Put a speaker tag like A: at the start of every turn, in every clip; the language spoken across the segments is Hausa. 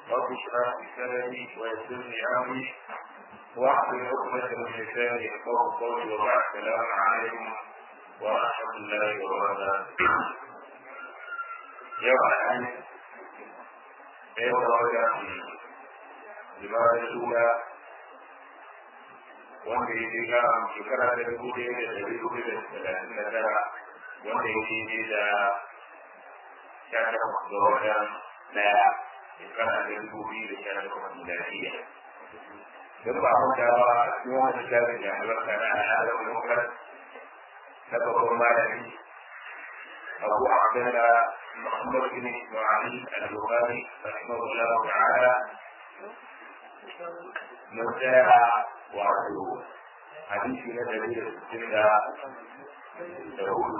A: رب اشرح لي صدري ويسر لي امري واحلل عقدة من لساني يفقهوا قولي وبعد السلام عليكم ورحمة الله وبركاته. يوم الأحد يوم الرجاء لماذا الأولى wanda ya je ga shekara ta dubu ɗaya da ɗari hudu da talatin da tara wanda ya je da sha takwas ga watan ɗaya shekara ta dubu biyu da sha takwas miladiya. Don ba mu da ba a cikin wani shafi da albarka na al'adar lokar na babban malami Abu Abdullah Muhammad bin Ismail al-Bukhari rahimahullah ta'ala mun tsaya wato hadisi na dari da sittin da hudu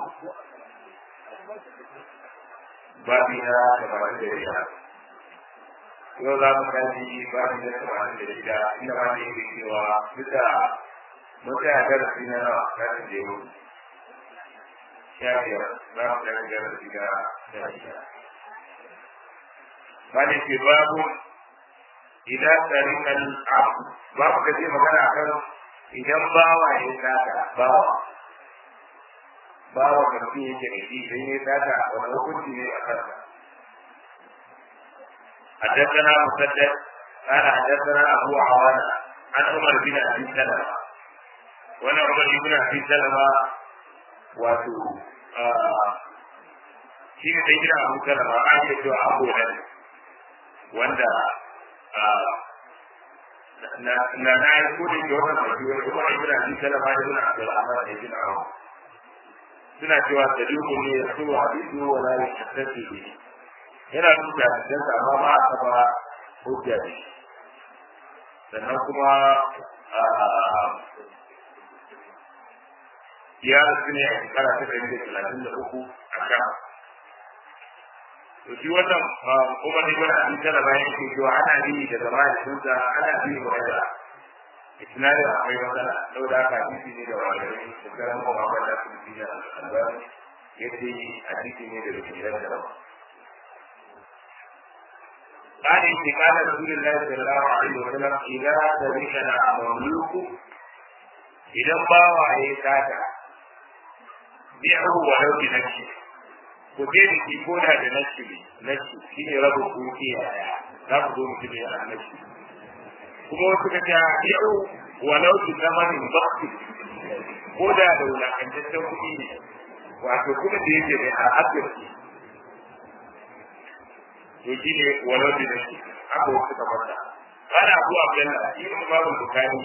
A: babi na tamanin da shida yau za mu kaji babi na tamanin da shida inda ma ne yake cewa duk da mun tsaya darasi na nawa kasin da yau sha biyar za mu tsaya darasi na sha shida ba ne ke babu idan tarikan abu ba ku kace magana kan idan bawa ya sata bawa bawa karfi yake da shi idan ya sata wani hukunci ne a kansa حدثنا مسدد قال حدثنا ابو عوانه عن عمر بن ابي سلمه وانا عمر بن ابي سلمه واتو shi ne sai gina abu salama an yi cewa abu nan wanda na na yi kudin da wannan mafi wani kuma ibn abi salama da ibn abdul rahman da ibn awu suna cewa sadiqu ne ya so hadithu wa la yastati bi yana duka hadisan sa amma ba a taba hujja ne sannan kuma ya rasu ne a shekara ta ɗari da talatin da uku a kan to shi wannan kuma ne wani abin tara bayan ke cewa ana yi da zama da sunsa ana yi da wanda isnadi akwai matsala saboda haka hadisi ne da wanda ne da karan kuma ba da su bi da albani yadda hadisi ne da rikiran da ba قال إن قال رسول الله صلى الله عليه وسلم إذا تبين مملوك إذا باوى يساتا بيعه ولو بنفسه ku je da shi ko da da nashi nashi shi ne rabu kuki a za ku zo mutum ya a nashi kuma wasu ka ta yau walau su zama ne bakti ko da da wulakantaccen kuɗi ne wato kuma da yake da al'adar to shi ne walau da nashi haka wasu ka fata ana abu abdallah shi ne babu bukari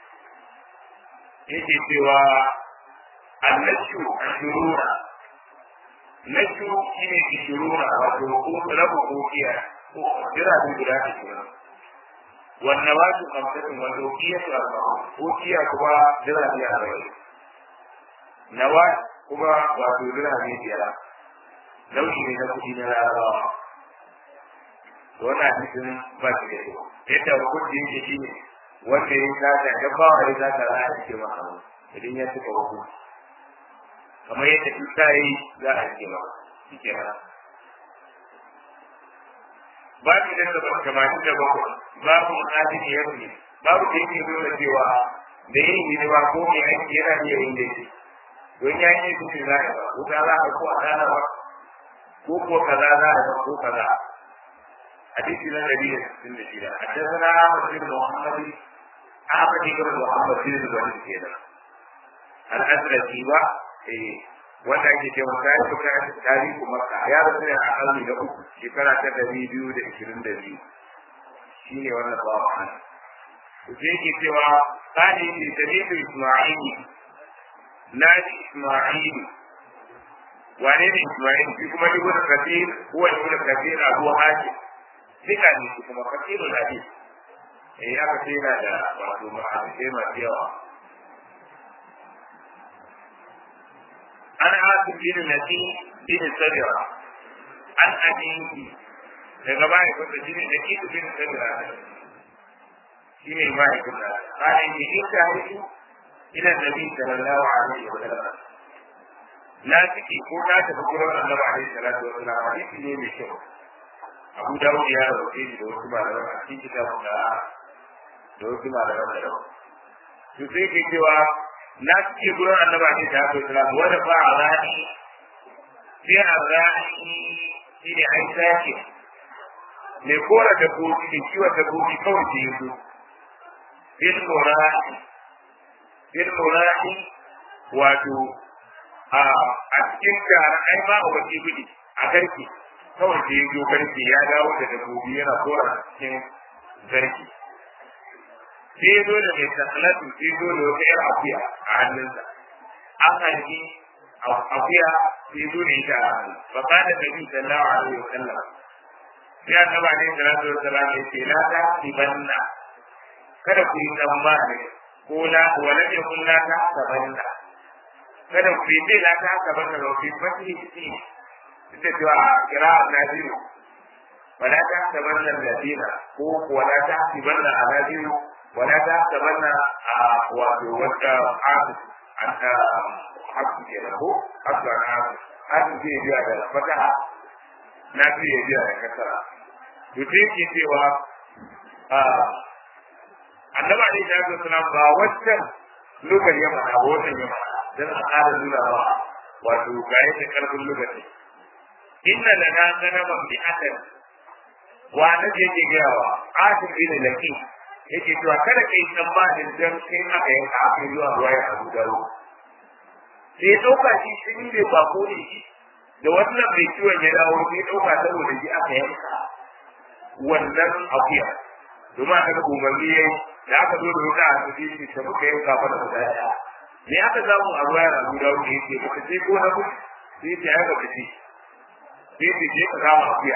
A: yake cewa annashu ashurura na biyu shi ne ishiruna wato rabu kokiya jiragen guda ishirin wannan ba su kamfanin wanda kokiya su arba'in kokiya kuma jirage arba'in nawa kuma wato jirage biyar nau'i ne na kuɗi na larabawa wannan hadisin ba shi da yau yadda hukunci yake shi ne wanda ya sata ya ba wa ya sata za a cike masa idan ya cika hukunci kamar yadda in ta yi za a ce ba shi ke nan babu da saba tamanin da bakwai babu mu'adin ya fi babu da yake nuna cewa da yin hidima ko mai aiki yana iya yin da shi don ya yi su za a ba ko kaza a ko a rana ba ko ko kaza za a ba ko kaza hadisi na dari da sittin da shida haddasa Ahmad bin Muhammad Ahmad bin Muhammad bin Zubair kenan al-Azraqi ba wanda ake ce wa sai suka tarihi makka ya rasu ne a kalmi da uku shekara ta dari biyu da ishirin da biyu shi ne wannan bawa an ku je ke cewa tsani ne da ne da isma'ili na ji isma'ili wane ne isma'ili shi kuma ibn kathir ko ibn kathir abu hakim duka ne shi kuma kathirul hadith eh aka ce yana da wato ma'aikata masu yawa an asim bin nasi bin sabira an aminci daga baya kuma shi ne da kitu bin sabira shi ne mahaifin da bayan yi ita haihu ila nabi sallallahu alaihi wa sallam na ciki ko na tafi gurin annabi alaihi salatu wa sallam hadisi ne mai kyau abu dawud ya rawace shi da wasu malaman a cikin kitabun da da wasu malaman da rawa to sai ke cewa na suke gurin annaba ne ta haka islam wanda ba a rani sai a rani shi ne an sake mai kora da gobi da kiwon da gobi kawai ke yi su bin murari bin murari wato a cikin gara ai ba a waje gudu a garki kawai da ya zo garki ya dawo da dabbobi yana kora cikin garki sai ya zo da mai tsalatu sai ya zo da wata yar akuya a hannunsa an haifi akuya sai ya zo da ita a hannu ba ka da nabi sallallahu alaihi wa sallam sai annaba ne sallallahu alaihi wa sallam ya ce la ta tibanna kada ku yi tsammani ko la wala ya kun la ta tabanna kada ku yi ce la ta tabanna ba ku yi fasi ci ita cewa kira na biyu wala ta tabanna ladina ko wala ta tibanna ala biyu wala ta tabanna a wato wata hasu an ta hasu ke ko hasu an hasu hasu ke biya da fataha na biya biya da kasara to sai ke cewa annaba ne ta ga suna ba wancan lugar ya mana ba wannan ya mana dan a ƙara nuna ba wato ga yake karfin lokaci inna lana ganama bi akan wa na je ke gawa atin bin laki yake cewa kada kai tsammanin dan kai aka yanka aka zuwa ruwa ya abu daro sai dauka shi shi ne ba ko ne shi da wannan mai ciwon ya dawo sai dauka saboda shi aka yanka wannan akuya domin aka ga umarni yayi da aka zo da wuta a cikin shi ta muka yanka fa da mutane me aka samu a ruwa ya abu daro ne yake ba sai ko na ku sai ta yaka kaci sai ta je ka kama akuya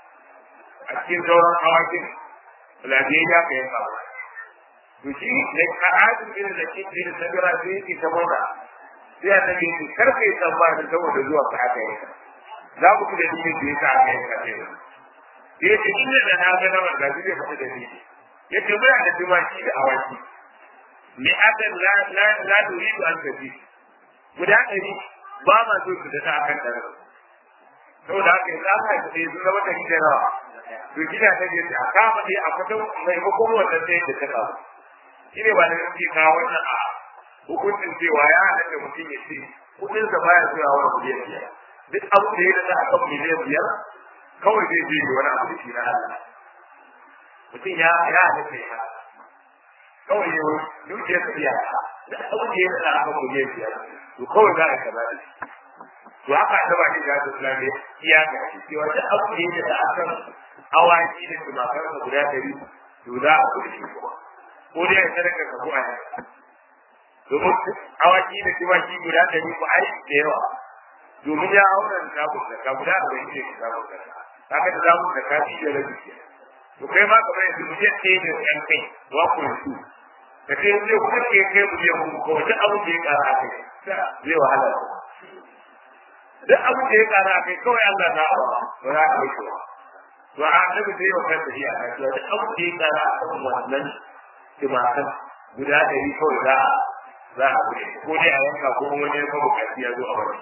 A: a cikin sauran awakin lafiyayya ka yanka ba to shi da ka ajin irin da kin irin sabira sai yake ta mona sai a tabi shi karfe tsammanin saboda zuwa ka aka yanka za ku fi da cikin da yasa aka yanka sai da ya ce inda da na ga naman ga zai fita da ni ya ce muna da tumaki da awaki me aka la la la turidu an tafi guda ɗari ba ma so su da ta akan ɗari saboda haka yanzu an haifa sai sun zama da hijirawa to gida ta je a kama dai a fito maimakon wannan sai da ta kawo shi ne ba da nake kawo wannan a hukuncin cewa ya halatta mutum ya ce kudin sa baya zuwa wani miliyan biyar duk abu da ya da akan miliyan biyar kawai zai je da wani abu da shi na Allah mutum ya ya halatta ya kawai ya dukiya ta biya duk abu da ya da akan miliyan biyar to kawai za a kaza da shi to haka ta ba shi ga Islam ya ga shi cewa duk abu da ya da akan awaki da tumakar da guda ɗari to za a kudi shi kuma ko dai ya sadaka ka kuwa ne domin awaki da tumaki guda ɗari ko ai da yawa domin ya aura da sabon da ka guda da bai ce ka sabon da ka ka da sabon da ka fi da rabi ke to kai ma kamar yanzu mu je ɗaya da ɗan kai wa ku su da kai zai kuma ke kai mu je mu ko duk abu da ya ƙara a kai zai wahala duk abu da ya ƙara a kai kawai Allah na ba ba za ka yi shi ba to a annabi zai wa kanta shi a kasuwa da abu da ya kara a kan wannan tumakan guda ɗari kawai za a za a kuɗe ko dai a yanka ko wani ya kawo kafi ya zo a wani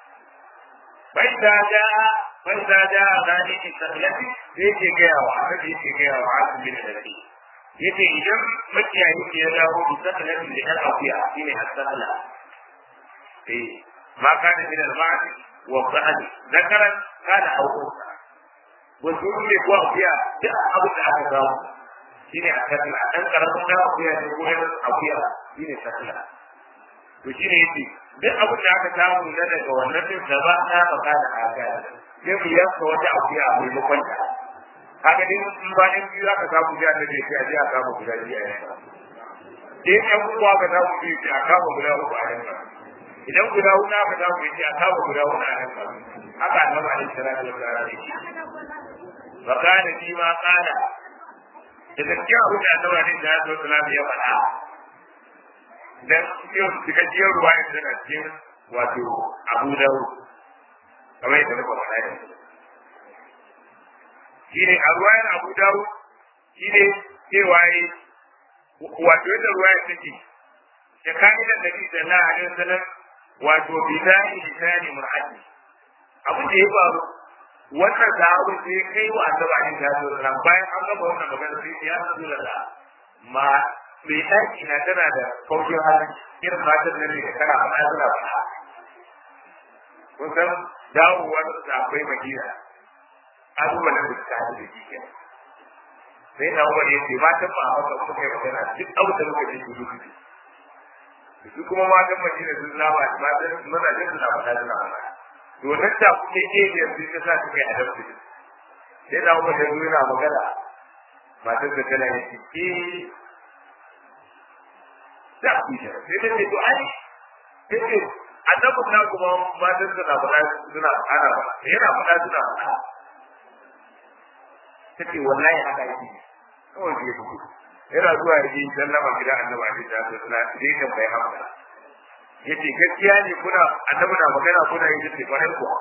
A: bai da ja bai da ja rani ki sallati sai ke gaya wa annabi yake gaya wa asu bin nabi yace idan makiyayi ke ya dawo bi sallati da kan afiya shine as-salla eh ma kana min al-ma'd wa dhahri zakaran kana awqata wasu ne ko akuya duk abin da aka samu shi ne a kasla ɗan ƙaramin na akuya ne ko ɗan akuya shi ne kasla to shi ne yake duk abin da aka samu na daga wannan din da ba na baka da aka sai mu yanka wata akuya a maimakon ta haka dai in ba in biyu aka samu biya ta ce sai a je a kama guda biyu a yanka sai ɗan uku aka samu biyu sai a kama guda uku a yanka idan guda huɗu aka samu biyu sai a kama guda huɗu a yanka haka annabi alaihi salatu wa sallam فكان فيما قال إذا كان أبو جعفر عليه الصلاة والسلام يفعل dan cikin cikakkiyar ruwa ya tana cikin wato abu dawo kamar yadda muka faɗa yanzu shi ne a ruwayar abu dawo shi ne cewa yi wato yadda ruwa ya take da ka'idan da bi sallallahu alaihi wasallam wato bi zani lisani mur'ati abin da ya faru wannan sahabin sai kai wa annabi alaihi salatu wasallam bayan an gaba wannan magana sai ya rasulullah ma mai ɗaki na tana da kaukin halin irin matan nan ne da kana faɗa suna faɗa kun san dawowar da akwai madina abubuwan da suka haɗu da shi sai na umar ya ce matan ba a haka suka yi magana duk abu da muka ji su duk su kuma matan madina sun zama matan mazajen suna faɗa suna faɗa to nan da kuke iya yanzu ta sa suka yi adabtu sai na umar ya zo yana magana matan da tana yi ce da ku shi sai ta ce to ai sai ce annabi na kuma matan da na faɗa suna ana faɗa yana faɗa suna faɗa ta ce wallahi haka yake kawai ke fito yana zuwa ya yi sallama gidan annabi alaihi salatu wasallam sai kan bai hamsa yace gaskiya ne kuna annabi na magana kuna yi dace kwarai kuwa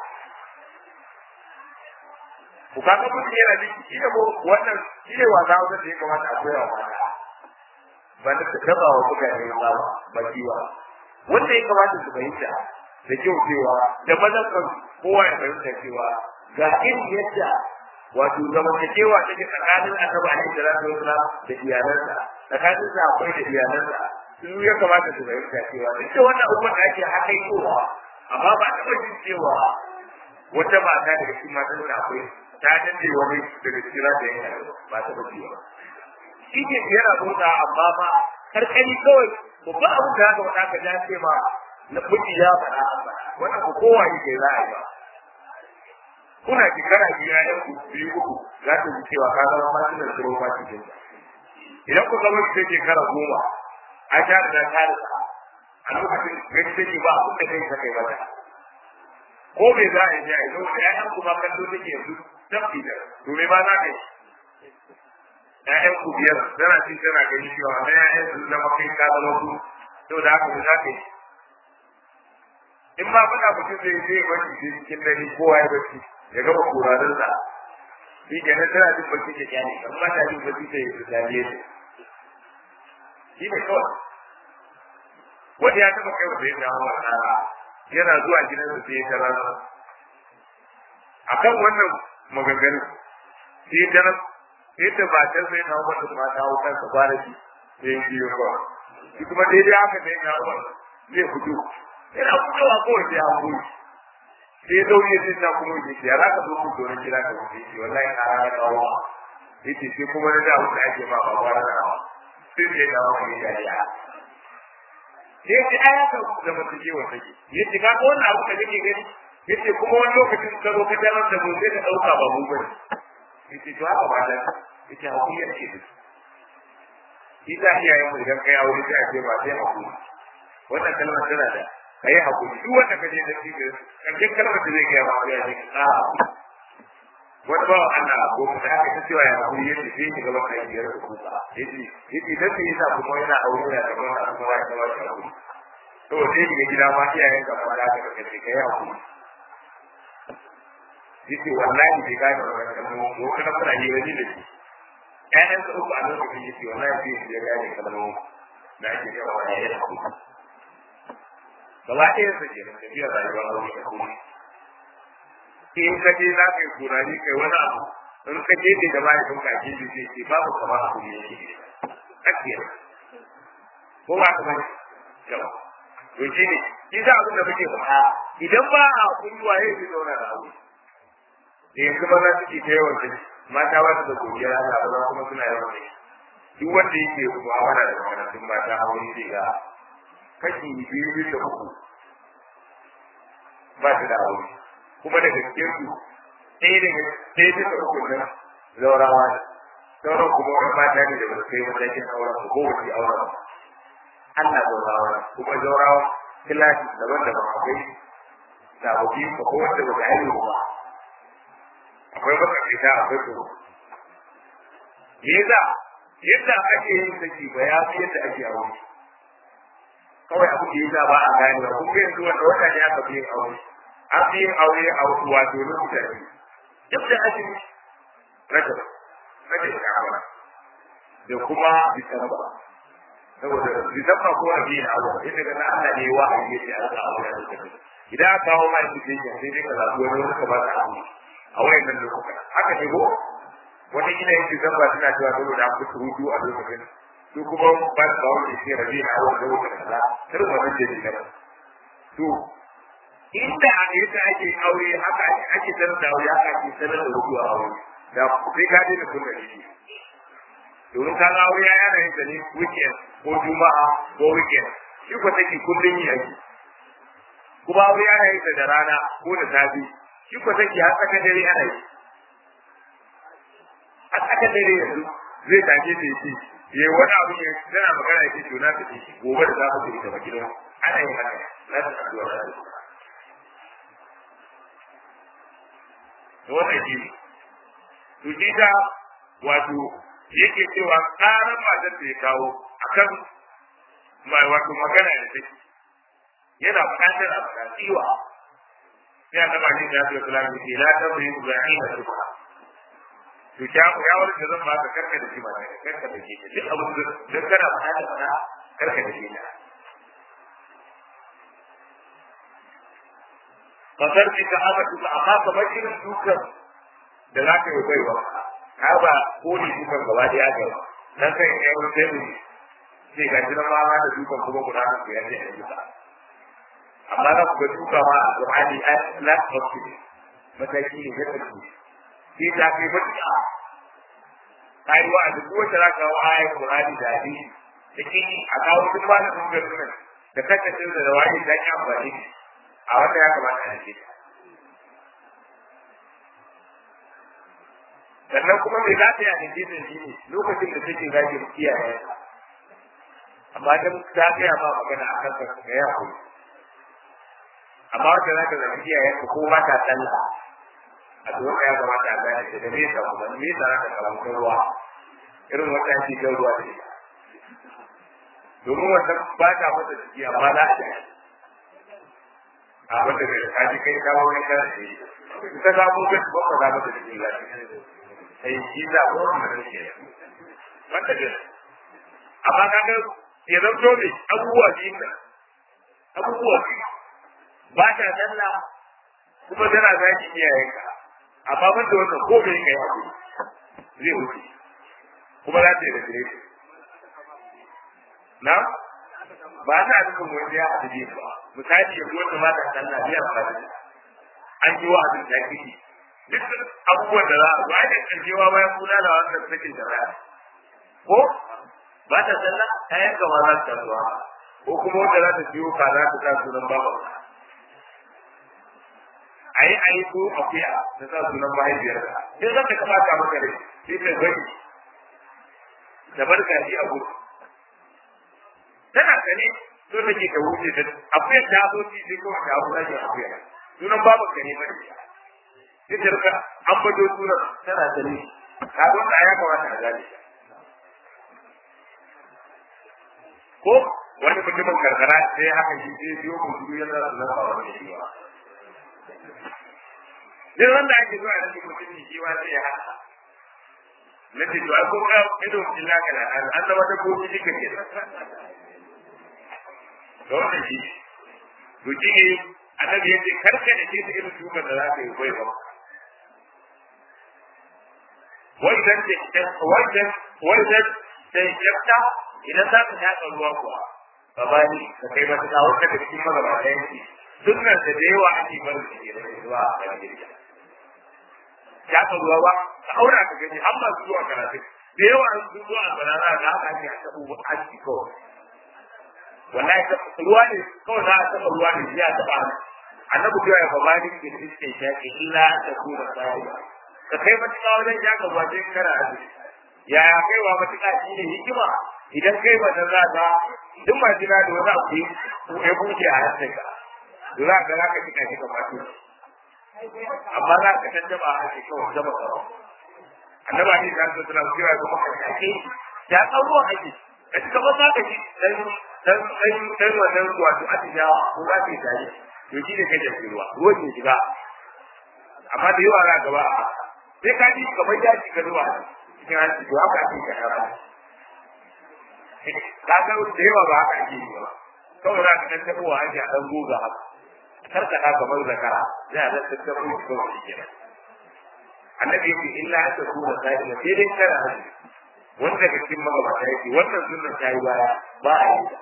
A: ku kaga mutum yana da shi ne wannan shi ne wasa wanda da ya kamata a koya wa mata ba da ta taba wa mutane ba ba kiwa wanda ya kamata su fahimta da kyau cewa da mazan kan kowa ya fahimta cewa ga irin yadda wato zamantakewa take tsakanin annabi alaihi salatu wasalam da iyalansa tsakanin sa akwai da iyalansa su ya kamata su fahimta cewa duk da wannan abubuwan da ake haka kowa amma ba a taɓa jin cewa wata mata daga cikin matan da akwai ta danne wani daga cikin rata yana ba ta ba ciwa shi ke yana motsa amma ba karkani kawai babban abu da haka wata ka ja ce ma na miji ya faɗa wannan ko kowa yake za a yi ba kuna shekara biyu ya ku biyu uku za ta ji cewa ka zama masu da tsoro ba cikin idan ku zama cikin shekara goma a ta da ta da a lokacin gani take ba abin da kai ta kai mata ko me za a yi ya yi lokacin ƴaƴan ku ma kallo take yanzu tafi da to me ba za ka yi ƴaƴan ku biyar tana cin tana gani cewa na ƴaƴan su zama kai ka zama ku to da haka za ka yi in ba faɗa mutum zai zai bacci cikin dare kowa ya bacci ya gama kurarin sa shi kenan tana jin bacci da kyale amma ta jin bacci da ya tsale shi shi ne kawai wanda ya taɓa kai wanda ya dawo a rana yana zuwa gidansa sai ya tara a kan wannan maganganun sai ya tara sai ta matar sai na wata ma ta hau kansa kwanaki sai ya biyo kawai shi kuma daidai haka sai ya hau zai fito yana fitowa kawai sai ya hau sai ya zaune sai ta kuma yi ya za ka zo ku domin kira ka wuce shi wallahi na rana kawo yace sai kuma na da wanda ake ma ba wani da rawa sai sai da wani ya ya sai ce ai haka da mutum ke wa take yace ka ga wannan abu da kake gani yace kuma wani lokacin ka zo ka tarar da gobe ka dauka ba mu bane yace to haka ba da yace hakuri yake da shi ta iyayen mu idan kai aure sai a ce ba sai hakuri wannan kalmar tana da kai hakuri duk wanda kaje da shi da kaje kalmar da zai gaya ba ya ce a wani bawa Allah ko kuma aka ta cewa ya hakuri yace sai ki gaba kai biyar ku ba yace yace dan sai yasa kuma yana aure da kuma da kuma ya gaba da hakuri to sai ki gida ma iyayen ka fara da kace kai hakuri yace wallahi bai ga da wannan mu ko kana fara yi wani da shi ƴaƴan su uku a lokacin yace wallahi bai ya gane kalmomi da ake cewa ya yi hakuri gaba ɗaya su ke da tafiyar rayuwar aure da kuma in ka je za ka yi kurani kai wani abu in ka je da mahaifin ka ke ji sai ce babu kama a kuma yake akiyar ko ba ka bane yawa to shi ne shi za abin da muke faɗa idan ba a kunduwa ya fi zauna da abu da yanzu maza suke ta yawan jini mata ba su da godiya ana ba kuma suna yawan jini duk wanda yake mu'amala da makarantun mata aure zai ga kashi biyu bisa uku ba su da aure kuma da gaske su ɗaya daga ɗaya bisa uku nan zaurawa ne sauran kuma wani mata ne da ba su kai matakin auren ko wace auren ba Allah zaurawa ne kuma zaurawa kilashi daban-daban akwai sababbi ko ko wanda ba ta haihu ba akwai matsakaita akwai tsoro me yasa yadda ake yin saki ba ya fi yadda ake aure kawai abu da yasa ba a gane ba kuma yanzu wanda wata ne aka fi yin aure an fi yin aure a wato lokuta ne duk da ake rajab rajab sha'awa da kuma disamba saboda disamba ko a biyu aure yadda ga Allah ne wa a yi a ga aure da kake idan aka kawo mai cikin sai dai ka zaɓi wani wani ka ba ta aure a wayannan lokutan haka ne ko wata gina yake zamba suna cewa saboda an fito hutu a lokacin su kuma ba su bawo da shi rabi na wanda lokacin kaza irin wannan da ne to inda a yadda ake aure haka ake sanar da aure haka ake sanar da hutu a aure da sai ka daina kunna shi domin ka ga aure ya yana yin ne weekend ko juma'a ko weekend shi ko take kullun yi ake kuma aure yana yin da rana ko da safi shi ko take har tsaka dare ana yi har tsaka dare yanzu zai tashi da shi yayi wani abu ne tana magana yake to na ta shi gobe da za mu je ta gidan ana yin haka na ta addu'a da to wannan shi to shi da wato yake cewa karan matar da ya kawo akan mai wato magana da take yana buƙatar a faɗa tsiwa sai a taɓa shi da ya fi kula da ke la ta bai ga ina da ba to ya ya wani da zan baka karka da shi ba karka da shi duk abin da dan kana faɗa da faɗa karka da shi na fasar ki ka aka tuka amma kamar irin dukan da za ka yi baiwa ka ba ko ne dukan gaba da ya gaba dan kai ya wani sai mu sai ga jiran ma da dukan kuma guda ku ya ce a duka amma za ku ga duka ma a Qur'ani a last hospital mataki ne ga tsaki sai ta kai matuƙa kai wa duk wata za ka wa ayat Qur'ani da hadisi da kini a kawo duk ba da dukan nan da kake da wani da ya amfani a wanda ya kamata a ce sannan kuma mai za ta yi a hadisin shi ne lokacin da take zagi iyaye amma dan ta gaya ma magana a kanka ga ya koyi amma wanda za ka zagi iyaye ka ko ba ta sallah a tsohon ya kamata a gane ta da me yasa kuma me yasa za ka kawo ruwa irin wata ake jan ruwa da ita domin wannan ba ta masa jiki amma za a yi a wanda bai kaji kai kawo wani kan shi ta samu kai ba ka za masa jiki lafiya sai shi za ko mun da shi wanda ne amma kaga ya zanto ne abubuwa biyu ne abubuwa biyu ba ta sallah kuma tana zaki iyayenka amma ban da wannan ko bai kai abu zai wuce kuma za ta yi da gare na ba ta nufin wani ya haɗu biyu ba misali yanzu wanda ma ta sallah biya ba an yi wa abin da kike duk abubuwan da za a ba da kanjewa bayan kula da wannan sakin da rana ko ba ta sallah ta yanka ma za ta zuwa ko kuma wanda za ta biyo ka za ta sa sunan baba a yi a yi ko akuya ta sa sunan mahaifiyar ka sai zan ka kamata maka rai sai ta gani da barka shi a gudu tana sane so take ta wuce ta akuya ta zo ci sai kawai ta abu rage akuya sunan baban ka ne bane sai ta rika an bato sunan tana sane ka zo ta ya kamata a gane ko wani mutumin karkara sai haka shi sai biyo mu duk yana da nan ba wani shi ba duk wanda ake zuwa da mutum ne shi wa sai ya haka na ce to ko ka ido illa kana an an zama da koki shi kake to wannan shi to shi ne annabi ya ce karka da ke da irin shukan da za ka yi bai ba wai dan ce wai dan wai dan sai yafta idan za ka yaɗa ruwa kuwa ba ba ni ka kai ba ta wata da cikin magabata yanki sunnar da da yawa ake barin su ne da ruwa a kan girka yaɗa ruwa ba ka aura ka gani an ba su zuwa karatu da yawa an su zuwa banana da haka ake a taɓo a ciki kawai wallahi ruwa ne kawai za a taɓa ruwa ne ya taɓa annabi cewa ya fama ni ke iske shaƙi illa ta kuma tsari ka kai matuƙa wajen yaƙa ruwa sai kana azumi yaya kaiwa matuƙa shi ne hikima idan kai ba ta za duk ma jina da wani abu ya buke a hannun ka da za ka za ka kika kika mato amma za ka tantaba a ake kawai zama tsaro annaba ne da su suna cewa kuma ka kake ya tsaro ake a cikin ba za ka ji dan dan dan dan wannan wato a cikin ko za ka yi tare to shi ne kai da ruwa ruwan ne shiga amma da yawa za ka ba sai ka ji kamar ya shiga ruwa cikin hanci to haka ake ka ka ga da yawa ba haka ake yi ba kawai za ka dan tabo wa ake a dan goga haka kar ka haka kamar zakara ya da ta tabo shi kawai shi kenan annabi yake illa an ta kuma sai da sai dai kana haji wanda daga cikin magabata yake wannan sunnan ta yi baya ba a yi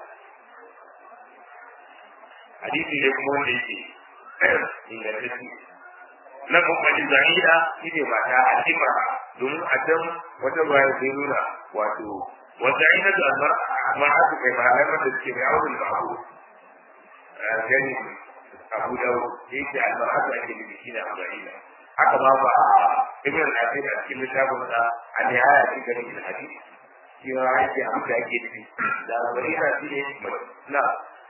A: hadisi ne kuma wanda yake ingantacce na kuma zahira shi ne mata al'imra domin a can wata ruwa sai nuna wato wata ina da almar'atu kai ba a da suke mai auren ba abu gani abu da yake almar'atu ake nufi shi ne abu'ina haka ma ba ibn al-asir a cikin littafin sa a nihaya cikin ganin da hadisi shi ma yake abu da ake nufi da abu'ina shi ne na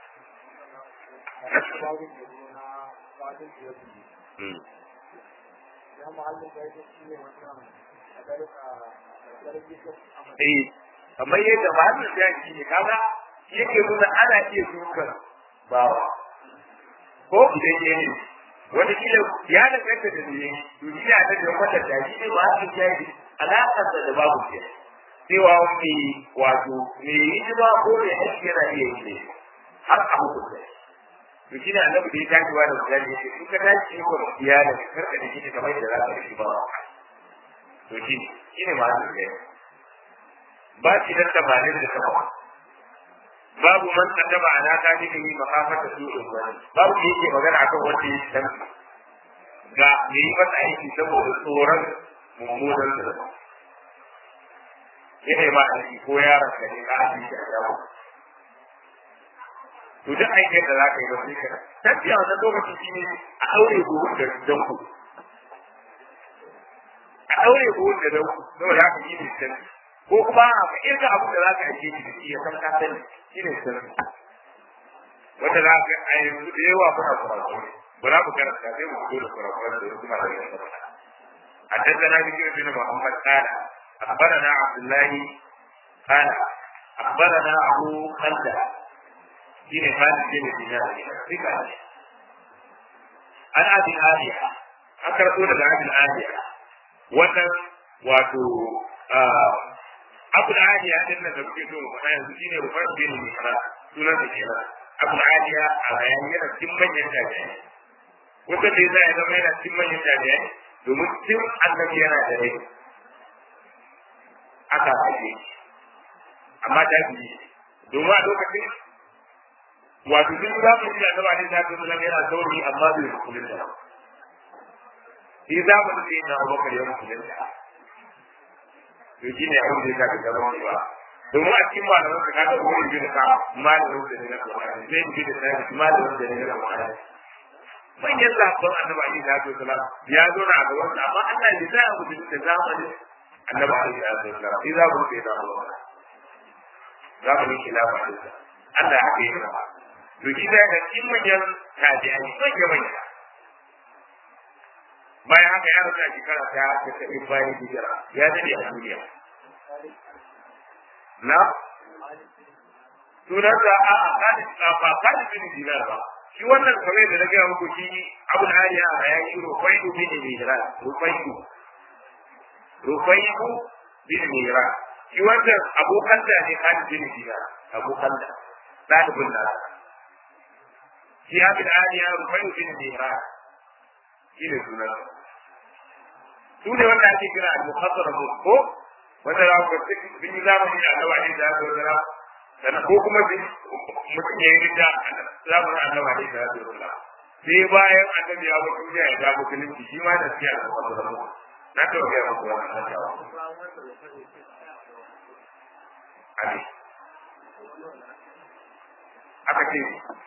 A: Eh, kamar yadda ba su da shi ne kaga yake nuna ana iya dukan bawa ko idan ya ne wani kila ya danganta da ne duniya ta da wata da shi ne ba su da shi alaƙar da da babu ce cewa wani wato me yi ba ko ne aiki yana iya yi ne har a hukunta to shi ne annabi da ya tashi wa da mutane ya ce in ka tashi ko da iyalin karka da shi kamar yadda za ka shi ba to shi shi ne masu da ba shi da tabanin da sama babu man kaddaba ana ta ji yi makafata su wani babu da yake magana akan wanda ya san ga me yi masa aiki saboda tsoron mummunan da yana ma aiki ko yaron ka ne ka aiki a yawo to duk aikin da za ka yi ba sai ka tafiya wannan lokacin shi ne a aure buhun da danku a aure buhun da danku saboda haka yi ne tafiya ko kuma ka irga abin da za ka ajiye shi da shi ya san ka sani shi ne sirri wanda za ka a yanzu da yawa kuna kurakurai ba za ku karanta sai mu fito da kurakurai da kuma da yawa حدثنا بشير بن محمد قال اخبرنا عبد الله قال اخبرنا ابو خلده شيء خالد بن دينار ثقه عن ابي الاليه اكرتوا لك ابي الاليه wannan wato abu da hadiya din nan da kuke so mu faɗa yanzu shine rufar bin mihra sunan da kenan abu da hadiya a bayan yana cikin manyan jami'ai wanda da zai ya zama yana cikin manyan jami'ai domin tun annabi yana da rai aka haife amma ta fi domin a lokacin wato duk za mu ji annaba ne ta zama yana sauri amma bai musulunta ba shi zamanin da yana abubakar ya musulunta to shi ne abin da ya sa ka zama ba domin a cikin malaman ka kaga wurin bin ka malamin da ne na Qur'ani zai bi da sai malamin da ne na Qur'ani manyan sabon annabi Ali da Abdul Salam ya zo na gaban sa amma Allah ya sa mu da zamanin annabi Ali da Abdul Salam sai za mu ce da Allah za mu yi khilafa da sa Allah ya haka yi to shi da cikin manyan tabi'ai manyan manyan bayan haka ya rasa shekara ta ta tafi bayan hijira ya dade a duniya na sunan da a a kadi ba kadi bin dinar ba shi wannan kamar da na gaya muku shi abu da ya a ya yi rufaidu bin dinar rufaidu rufaidu bin dinar shi wannan abokan da ne kadi bin dinar abokan da ɗalibin da shi abu da ya rufaidu bin dinar shi ne sunan su ne wanda ake kira al-muhaddar ko wanda za ku bin zamani da Allah ne da ya zara dan ko kuma bin mutum ya yi da zamanin Allah ne da ya zara sai bayan annabi ya mutu ya ga musulunci shi ma da shi al-muhaddar na to ga muku wannan Ali aka ce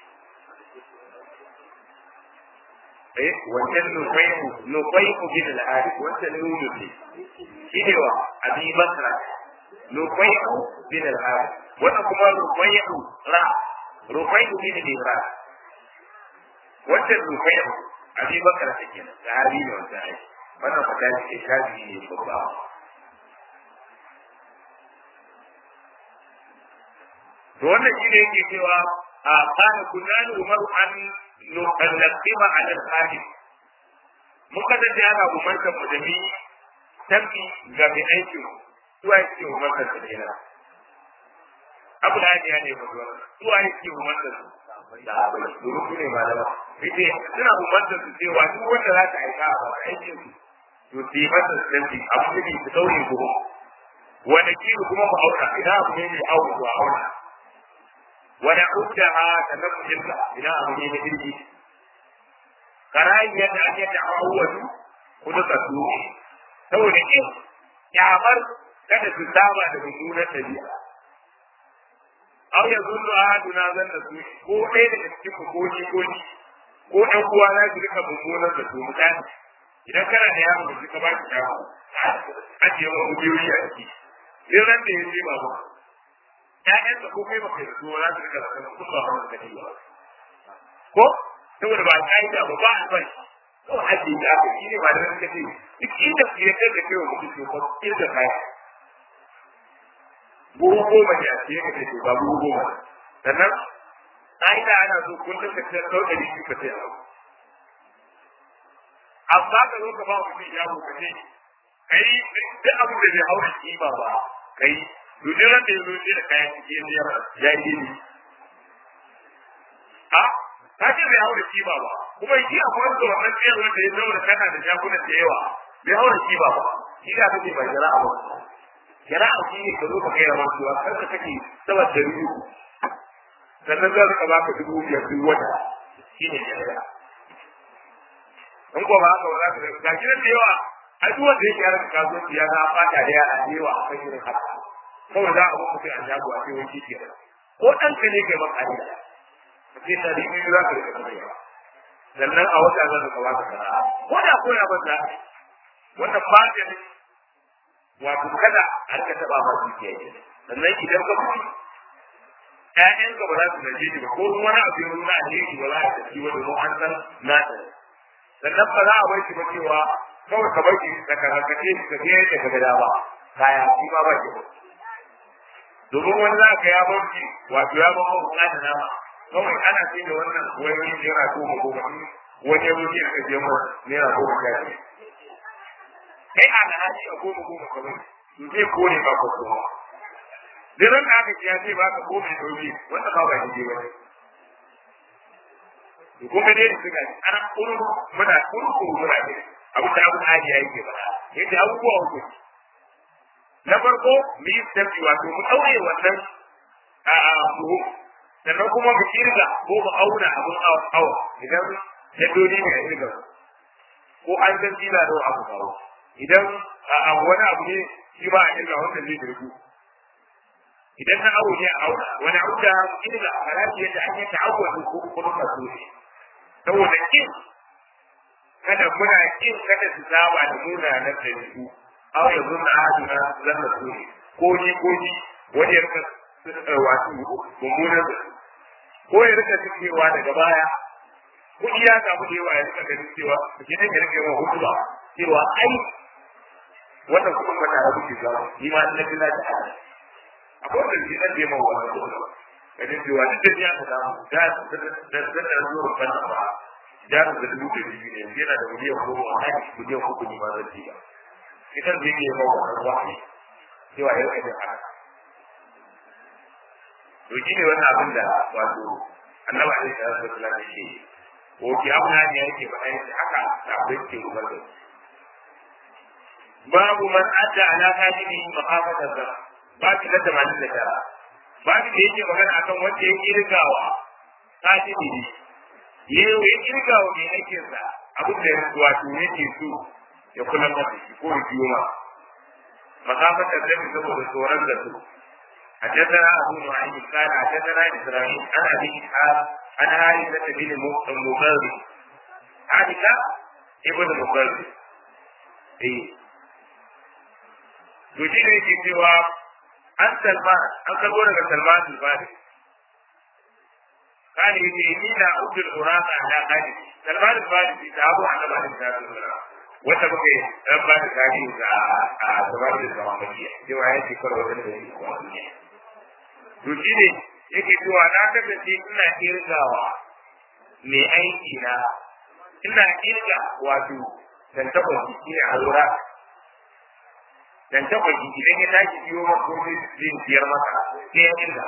A: eh wancan nufaiku nufaiku bin al-harith wancan nunu ne shine wa abi basra nufaiku bin al-harith wannan kuma nufaiku ra nufaiku bin al-ra wancan nufaiku abi basra take nan sahabi ne wancan ai wannan fata ce shafi ne babba to wannan shine yake cewa a kana kunnan umaru an nukallima ala al-qadim mun kasance ana umartar mu da ni tafi ga mai aiki zuwa yake umartar da kenan abu da ya ne ba zuwa zuwa yake umartar da abu da su ne malama yace suna umartar su cewa duk wanda za ta aika a aikin su to su yi masa santi abu ne su daure buhu wani kiru kuma mu auna idan abu ne mai auna to auna wani hujja ha ta nan jinka idan abu ne na jirgi karayin yadda an yadda awwalu kuma ka su saboda in kyamar kada su saba da mummunan dabi'a aw ya zunnu ahaduna zanna su ko ɗaya daga cikin ku ko ni ko ni ko ɗan uwa za su rika mummunan da su mutane idan kana da yaro da suka ba ki shago ajiye wa ubiyoyi a ciki sai ran da ya je ba ba ƴaƴan da ko kai ba kai so za su rika da kan kuma ba wanda kake ba ko saboda ba ƙa'ida ba ba a bai ko ajiye da aka shi ne ba da ran kace duk inda ku ya kai da kai wa mutum ko kirga kaya buhu goma ne a cikin ka ce ba buhu goma sannan ƙa'ida ana so kullum ka ce ɗau ɗari biyu ka ce abu amma ka zo ka ba mutum ya mu kace kai duk abin da zai haura kima ba kai to duk ran da ya zo da kayan cikin biyar ya yi ne a ka ce bai haura kima ba kuma shi a kwanto wannan tsayar wanda ya zauna kana da shagunan da yawa bai haura kima ba shi da kake ba jara'a ba jara'a shi ne ka zo ka kai rawar cewa kar ka kake saboda da biyu sannan za ka baka dubu biyar duk wata shi ne jara'a in ko ba haka ba za ka ga ga da yawa a duk wanda yake harkar kasuwanci ya ga fata da yara da yawa a kan irin haka kawai za a muku sai a shago a sai wani ke ko ɗan ka ne kai maka ne sai ta ribi za ka rika kuma sannan a wata za ka baka sana'a ko da ko ya banza wannan fata ne wato kada a rika taɓa ma dukiya ne sannan idan ka mutu ƴaƴanka ba za su gaje shi ba ko wani abu ya nuna alheri ba za a tafi wani mu an san na sannan ba za a bar shi ba cewa kawai ka bar shi da karakace shi ka biya da kaga dama kaya shi ma ba shi domin wani za ka ya bar shi wato ya bar mu da nama kawai ana sai da wannan wani naira goma goma wani ya zo ya kaje mu naira goma sha biyar kai a da hali a goma goma ka bari to zai kore ba ka koma duk ran da aka ce ya ce ba ka goma ya dauke wanda ba ba shi ba ne kuma dai da suka ana kuru muna kuru kuru muna ne abu da abu hali ya yake bada yace abubuwa uku na farko mu yi tafi wato mu daure wannan a a buhu sannan kuma mu kirga ko mu auna abun awa idan jaddodi ne a kirga ko an san jina da abu kawo idan a wani abu ne shi ba a kirga wanda zai dirgu idan na awo ne a auna wani abu da kirga a rafi yadda an yi ta'awwadu ko kuma kaso ne saboda kin kada muna kin kada su saba da muna na ɗabi'u aw ya zunna ahaduna zanna su ko ni ko ni wani ya rika wato mummunan da ko ya rika cewa daga baya kuɗi ya samu da yawa ya rika ganin cewa ke nan ya rika yawan hutu ba cewa ai wannan kuɗin ba tare kuke samu ni ma na fi na da ala akwai wanda ke nan da yawan wannan kuɗin ba ganin cewa duk da ya ta samu da da da da zuwa ban ba jarin da dubu da biyu ne yana da miliyan goma a hali miliyan uku ne ba zai ci ba idan zai yi mawa wannan wahayi cewa ya rage haka to shi ne wannan abin da wato annabi alaihi salatu wasallam yake ko ki abuna ne yake ba ai haka da abin ke rubar da babu man adda ala hadihi maqafatan da babu da tamanin da tara babu da yake magana akan wanda ya kirgawa hadihi yau ya kirgawa mai aikinsa abin da wato yake so ya kula masa shi ko ya biyo ma maqafatan da saboda tsoron da su حدثنا أبو نعيم قال حدثنا إسرائيل عن أبي إسحاق عن عائشة بن المقرب عائشة ابن المقرب إيه يجيني في جواب عن سلمان عن كبير سلمان الفارس قال يجي إني أعود الغرام على قلبي سلمان الفارس يتعبوا عن بعض الناس wata muke ɗan ba da tarihi a gabar da zamaniya cewa ya ce kawai wani da ya yi duniya to shi ne yake cewa na kasance ina kirgawa mai aiki na ina kirga wato tantakon jiki ne a lura tantakon jiki idan ya tashi biyo maka ko zai biyar maka sai ya kirga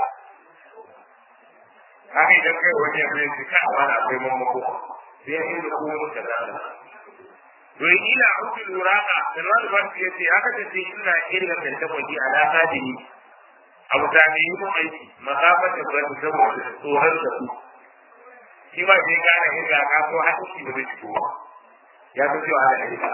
A: haka idan kai wani ya zai ka a wani akwai mamako sai ya kirga ko wani kaza to ila uku luraka salman farsi yace haka ta ce ina irga tantakwaki ala kadini abu ta ne yi aiki makafar da ba saboda tsoron da su shi ba sai kana irga ka ko hadisi da bai shigo ya fi cewa ana irga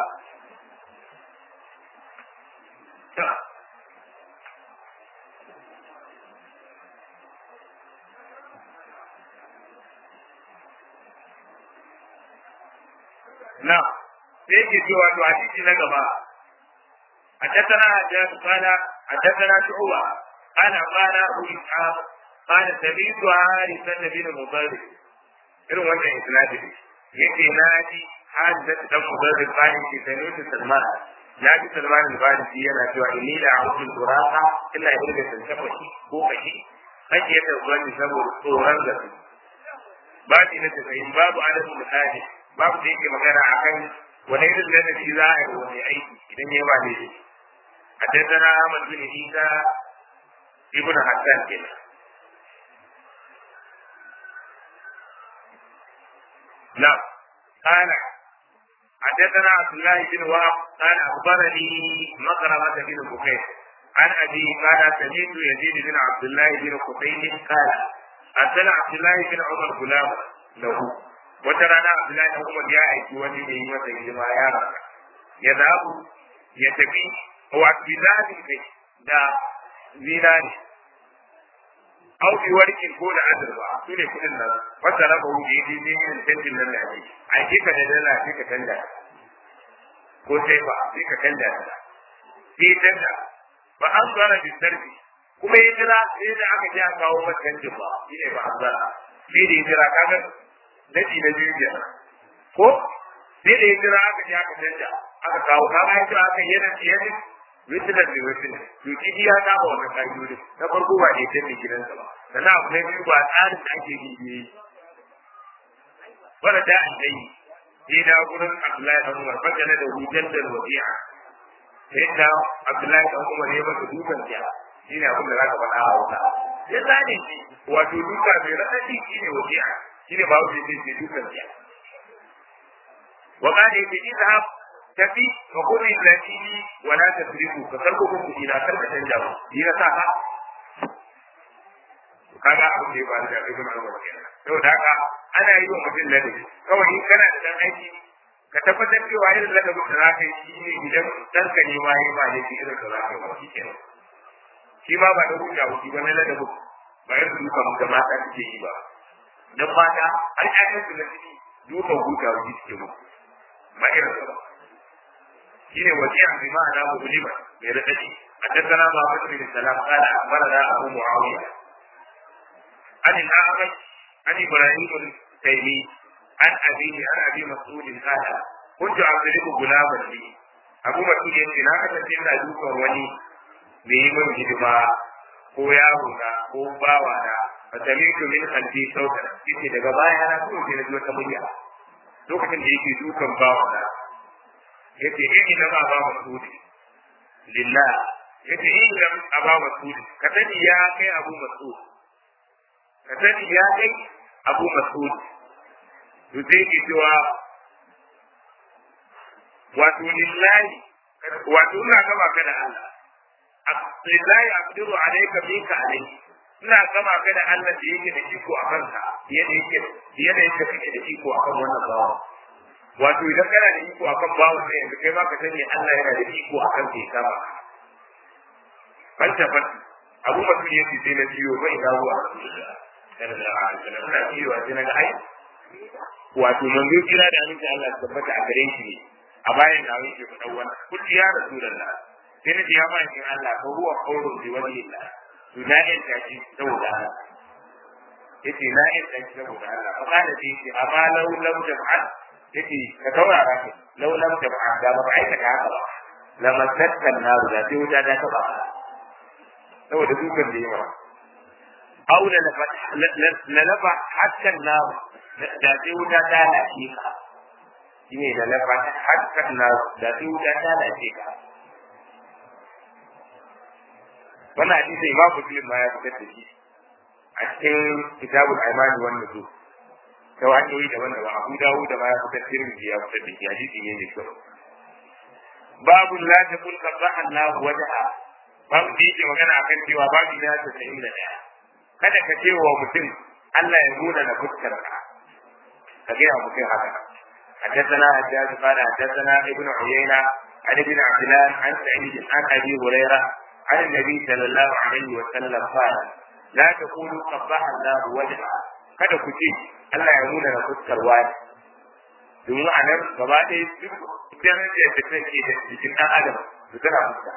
A: na sai yake cewa to hadisi na gaba حدثنا حجاج قال حدثنا شعوبة قال قال أبو إسحاق قال سمعت حارثة بن مضرب irin wannan isnadi yake na ji hadisa dan mudarris bani ke sanu Salman ya ji Salman al-Farisi yana cewa inni la a'udhu duraka illa irga tantafa shi ko kashi kake yadda wani saboda tsoron da su ba shi na tafayin babu adadin misali babu da yake magana akan wani irin ladabi za a yi wani aiki idan ya ba daidai حدثنا أحمد بن عيسى ابن حسان كده نعم قال حدثنا عبد الله بن وهب قال أخبرني مقرمة بن بكير عن أبي قال سمعت يزيد بن عبد الله بن قتيل قال أرسل عبد الله بن عمر غلام له وترانا عبد الله بن عمر يا أيتي ولي به وسيدما يا رب يذهب يتبي wato zaɓin kai da zinari au bi warkin ko da azurfa su ne kuɗin nan wata raba wuce yi ne yin canjin nan da ake a ke ka da dala sai ka canja ko sai ba sai ka canja ta sai canja ba an zara bi sarfi kuma ya jira sai da aka ji a kawo masa canjin ba shi ne ba an zara sai da ya jira kaga daɗi na biyu kenan ko sai da ya jira aka ji aka canja aka kawo kaga ya jira aka yana yana witinan da witinan to shi ya saba wannan ka'idodin na farko ba ne sai gidansa ba sannan abu na biyu ba tsarin da ake yi ne wanda da an dai sai da gurin Abdullahi dan Umar baka na da hujjar da wasi'a sai da Abdullahi dan Umar ya baka dukan ya shine abin da zaka faɗa a wuta ya zane shi wato duka mai radadi shine wasi'a shine ba wuce sai dukan ya wa qala idhab tafi ka kuma latini wala tasrifu ka karko ku kuɗi na karka canja ba ni na sa ka kaga abin da ya faru da ibn Umar kenan saboda haka ana yi wa mutum ladabi kawai in kana da dan aiki ka tabbatar cewa irin ladabin da zaka yi shi ne idan dan ka ne ma yi ba ne shi irin da zaka yi ba shi kenan shi ma ba da hujja ba shi ba na ladabin ba irin duka mu da mata suke yi ba dan mata har ƴaƴan su na ciki dukan hujja ba shi suke mu ba irin ba shine wasi'a bi ma'ana mu'lima mai radadi حدثنا محمد بن سلام قال اخبرنا ابو معاويه عن الاعمش عن ابراهيم التيمي عن ابيه عن ابي مسعود قال كنت اضرب غلاما لي ابو مسعود yace na kasance ina dukan wani da yi min hidima ko yaro na ko bawa na fa sami'tu min qalbi sautan yace daga baya na so sai na ji wata murya lokacin da yake dukan bawa na yace in na ba ba masudi lillah yace in da aba masudi ka sani ya kai abu masud ka sani ya kai abu masud to sai ki cewa wato lillahi wato ina gaba ka da Allah lillahi aqdiru alayka bika alayhi ina gaba ka da Allah da yake da iko a kanka yadda yake yadda yake kake da iko a kan wannan bawa wato idan kana da iko akan bawan sai yanzu kai ma ka sani Allah yana da iko akan kai kama fanta fanta abu masu yace sai na biyo bai da ruwa kana da aljanna na biyo a cikin ga ai wato manzo kira da aminci Allah ya tabbata a gare shi ne a bayan da yake faɗa wannan kulli ya rasulullah sai na ya mai in Allah ko huwa qawlun bi wajhillah to na yin tashi saboda Allah yace na yin tashi saboda Allah fa kana sai yace amma law lam jam'al yace ka taurara ka law lam jam'a da ba aikata haka ba lama tattan na da sai wuta da ta ba saboda dukan da yawa aw la la lafa hatta na da sai wuta ta lafi ka shine da lafa hatta na da sai wuta ta lafi ka wannan hadisi imamu muslim ma ya fitar da shi a cikin kitabul aimani wannan su ta hanyoyi daban daban abu dawo da ma ya fitar tirmidhi ya fitar da shi hadisi ne mai kyau babu la ta kun qabbaha Allah wajha babu da yake magana akan cewa babu ya ta sayin da daya kada ka ce wa mutum Allah ya nuna na fuskar ka ka ga mutum haka حدثنا حجاج قال حدثنا ابن عيينة عن ابن عبدان عن سعيد عن ابي هريره عن النبي صلى الله عليه وسلم قال لا تقولوا قبح الله وجهه kada ku ce Allah ya nuna na fuskar wani domin a nan gaba ɗaya duk darajar da take da jikin ɗan adam su tana fuska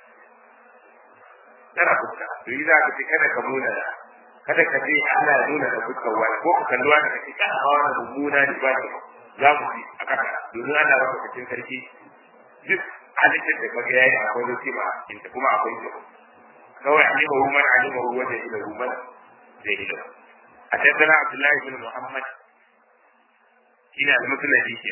A: tana fuska to yi za ka ce kada ka nuna da kada ka ce Allah ya nuna na fuskar wani ko ka kalli wani ka ce kana hawa wani mummuna ne ba ne za mu ci a kasa domin ana rasa cikin sarki duk halittar da kaga yayi akwai lokaci ba inda kuma akwai shi kawai alima hu man alima hu wanda ila hu man zai ila حدثنا عبد الله بن محمد هنا المسند دي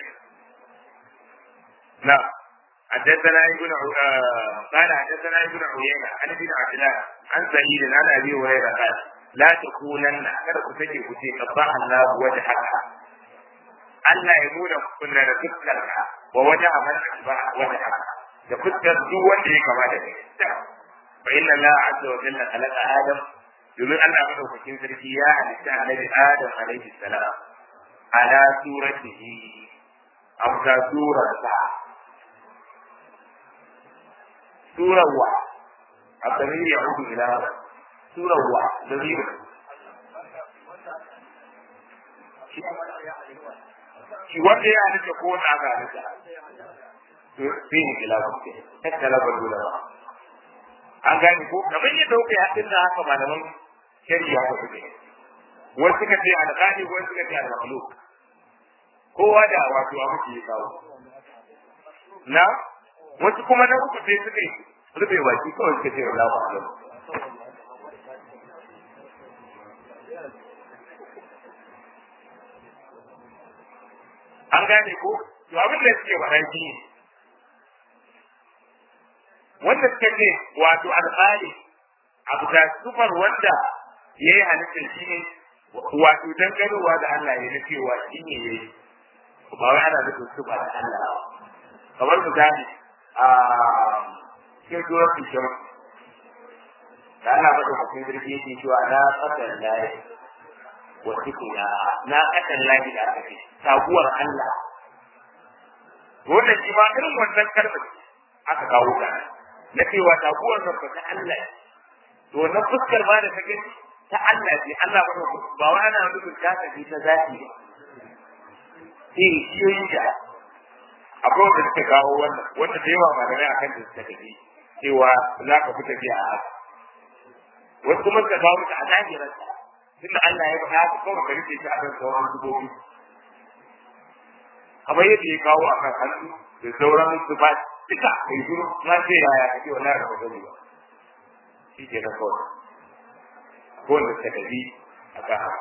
A: نعم حدثنا ابن قال حدثنا ابن عيينة عن ابن عبد الله عن سعيد عن ابي هريرة قال لا تكونن kada ku take ku ce qabbaha Allah wajhaka Allah ya nuna kunna da fuskarka wa wajen amal ba wajen da fuskar duk wanda ya kama da kai fa inna Allah azza wa jalla khalaqa Adam domin Allah madaukakin sarki ya halitta annabi Adam alaihi salam ala suratihi amsa surar sa surar wa abdamir ya hudu ila surar wa dalil shi wanda ya halitta ko wanda aka halitta sai ne kila ba ke tattala ba dole ba an gane ko kamar yadda kuka haɗin da haka malaman shari'a haka suke wasu suka ce alƙali wasu suka ce al-makhluq kowa da wato abu ke kawo na wasu kuma na uku sai suka yi rufe baki kawai suka ce wala ba alam an gane ko to abin da suke faɗa shi ne wanda suka ce wato alƙali abu da sufar wanda ya yi halittar shi ne wato dangarowa da Allah ya na cewa shi ne ya yi ba wai ana nufin sufa da Allah kamar misali a cikin surar fishon da Allah mata hukun jirgi yake cewa na ƙasar layi wa tukuna na ƙasar layi da aka ce sabuwar Allah wannan shi ma irin wannan kalmar aka kawo ta na cewa taguwar nan ba ta Allah to wannan fuskar ma da ta gani ta Allah ce Allah ba ba wa ana nufin ta tafi ta zati ba eh shi da akwai wanda suka kawo wannan wanda da yawa malamai akan da suka tafi cewa za ka fita biya a haka wasu kuma suka kawo ta a zahirar ta tunda Allah ya faɗa haka kawai ka rike shi a kan sauran dubobi kamar yadda ya kawo a kan hannu da sauran su ba duka kai shiru na ce ya ya kake wannan da gani ba shi ke na kawai ko wanda suka tafi a kan haka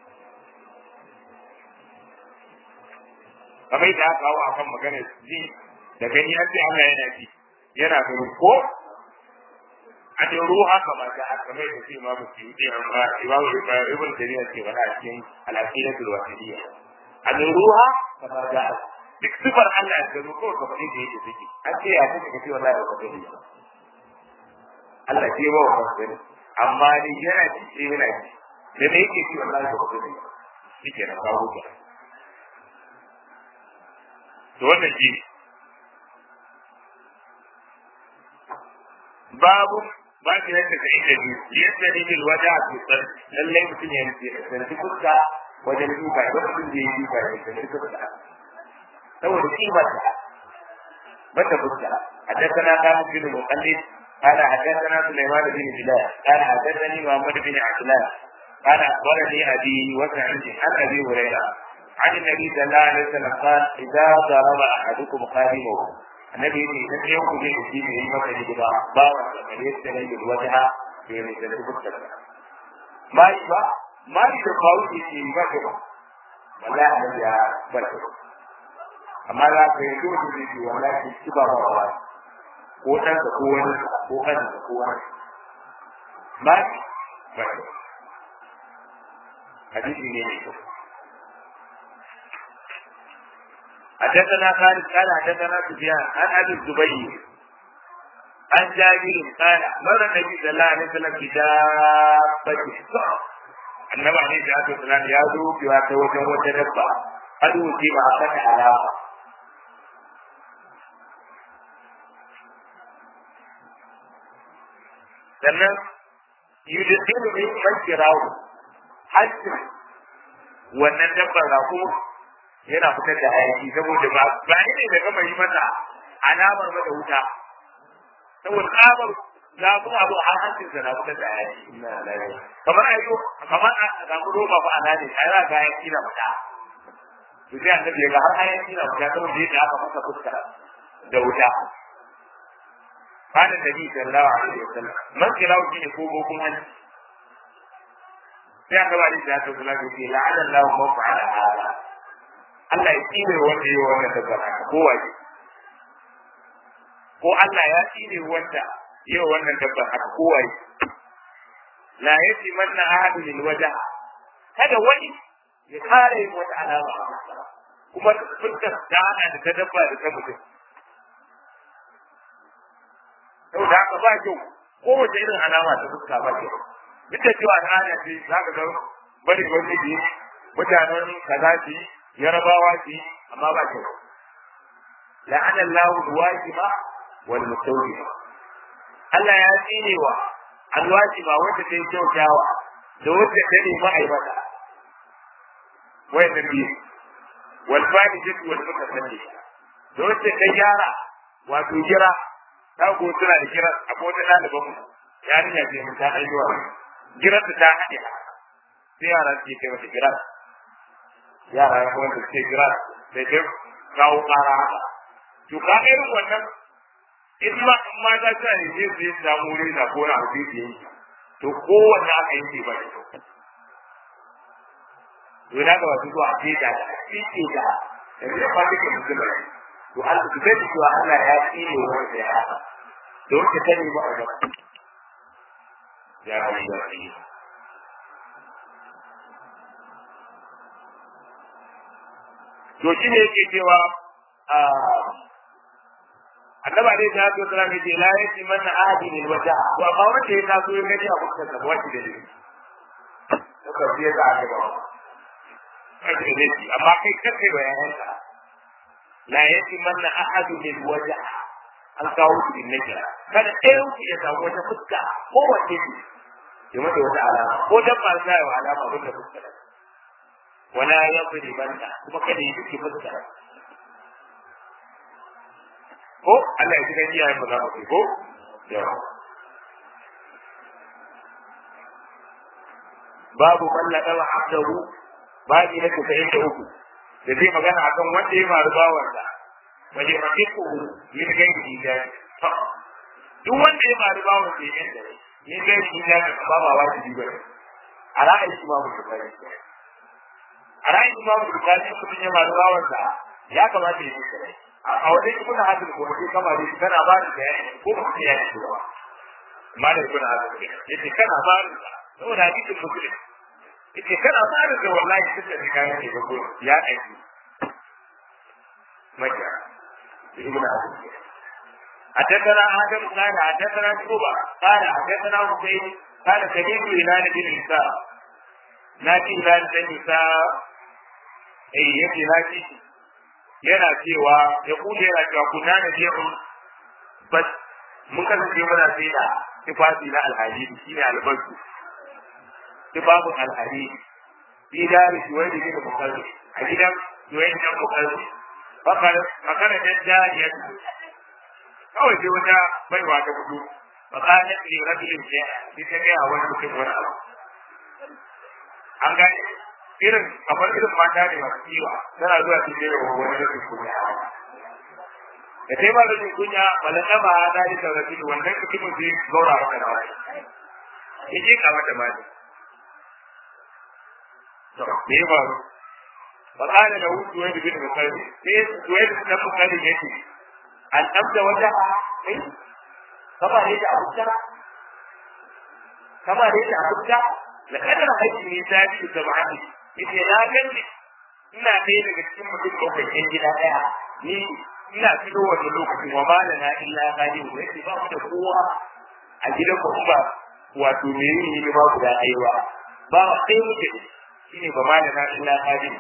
A: kamar yadda aka kawo a kan maganar ji da gani an ce Allah yana ji yana gani ko a da ruha kamar da aka kamar da shi imamu suyuti amma imamu ibn tariya ke faɗa a cikin al-aqidatul wasiliya a da ruha kamar da duk sifar Allah ya gano ko ka faɗi da yake take an ce ya kuka kace wallahi ba ka gani ba Allah ce ba wa gani amma ni yana ji sai yana ji da me yake ci wallahi ba ka gani ba shike na kawo ka to wannan shi babu ba shi yadda ka ita ji yadda ne bil waja fi sar lallai mutum ya nufi da fuska wajen duka da mutum da ya duka da fuska saboda kimar ta mata fuska حدثنا كامل بن المقلد قال حدثنا سليمان بن بلال قال حدثني محمد بن عبدالله قال اخبرني ابي وسعيد عن ابي هريره عن النبي صلى الله عليه وسلم قال اذا ضرب احدكم قادمه النبي يقول لم يكن لي في به مثل جبا باوى فليستلم الوجه في مثل فكره ما يبقى ما يبقى في بكره والله يا بكره amma za ka yi dole ne ke wallahi shi ba ba ba ko dan da ko wani ko kan da ko wani ba ba hadisi ne ne حدثنا خالد قال حدثنا سفيان عن ابي الزبير عن جابر قال مر النبي صلى الله عليه وسلم بدابته annabi alaihi salatu wasalam ya zo biwa ta wajen wata dabba hadu ce ba a saka alama sannan yudhiru bi majrahu hatta wannan dabbar rako yana fitar da hayaki saboda ba ba ne da gama yi mata alamar mata wuta saboda tsabar zafin abu a hancin sa na fitar da hayaki kamar a yi kamar a samu roba ba ana ne a yana ga hayaki na fita to sai annabi ya ga har hayaki na fita saboda yadda aka masa fuska da wuta قال النبي صلى الله عليه وسلم من كلاو شيء ko bokun hanci sai aka bari da ta kula da shi la'ana Allah ma fa'ala hada Allah ya tsire wanda yayi wannan tabbata ko waje ko Allah ya tsire wanda yayi wannan tabbata ko waje la yati manna ahadu lil wajha kada wani ya kare wata alama kuma fuskar ta hana da ta dabba da ta mutum sau da haka ba kyau kowace irin alama ta fuska ba kyau duk da cewa al'ada ce za ka ga bari wani ji mutanen kaza ci yarabawa ci amma ba kyau la'ana Allahu alwajiba wal mustawjiba Allah ya tsine wa alwajiba wanda ta yi kyautawa da wanda ta nemi aibata wayannan biyu wal fa'idatu wal mutasalli da wanda ta gyara wato jira ta ko tana da kira akwai wata ɗaliban mu yarinya ce mun ta haihuwa girar ta haɗe sai yara suke kai mata girar yara ya kuma suke girar sai dai kawo ƙara haka to ka irin wannan in ma in ma ta ta ne zai zai samu wuri na ko na abu da yi to kowanne aka yi ba da kyau to na ga wasu zuwa ce da da ce da yanzu ya fadi ka musulmai to Allah ku sani cewa Allah ya tsine wanda ya haka da wanda ta nemi a gaba ya kai da shi to shi ne yake cewa annaba dai ta to tsara ne la yati man ahadi lil wajha to amma wanda ya taso ya gani a fuskar sa wacce da shi to ka biya da aka ba amma kai kace bayananka la yati manna ahadu lil wajh an kawo shi din nake kada ɗayan ku ya samu wata fuska ko wace ce ya mata wata alama ko dan ba sa ya alama abin da fuska wala yaqdi banta kuma kada yi duki fuska ko Allah ya tuka iyayen mu za mu ko babu mallaka wa abdahu babi na 93 da zai magana akan wanda ya faru bawansa waje mace ko yin gani da duk wanda ya faru bawansa ya yanda ne yin gani da ba ba wajibi ba a ra'ayin shi babu da bari a ra'ayin shi babu da bari kuma ya faru bawansa ya kamata ya yi shi a wajen ibn hadir ko sai kama da kana ba da bayani ko ba ya yi ba malam ibn hadir yace kana ba da saboda hadisin muslim yace kana fara da wallahi suka ji kayan ne ba ya aiki maka ibn abi حدثنا آدم قال حدثنا شعبة قال حدثنا حسين قال سمعت هلال بن عيسى ناتي هلال بن عيسى أي يجي ناتي yana cewa ya kuje yana cewa kuna na biyu bas mun kasance muna sai da tufafi na alhadidi shine albasu tufafin alhari fi dari suwaidi bin mukalli a gidan suwaidi bin mukalli fakara da jariya kawai sai wata baiwa ta fito fakarar ne rajulin ce sai ta gaya wani mutum wani abu an gane irin kamar irin mata ne masu kiwa tana zuwa su je wa wani rashin kunya da sai ba rashin kunya malaka ba da ita rajulin wannan mutumin zai gaura maka da wani ya je ka mata mata me ya faru fa kana da wuce wani bin misali sai wani da misali yake an abda wata kai kama ne da abuja kama ne da abuja la kadar haji ne ta ci da ba'ani yace na gani ina ɗaya daga cikin mutum ɗaukar ƴan gida ɗaya ni ina fito wani lokacin wa malana illa gani wa yake ba mu da kowa a gidan ku ba wato me yi ne ba guda ɗaya ba ba wa ɗaya muke shine ba malana illa gani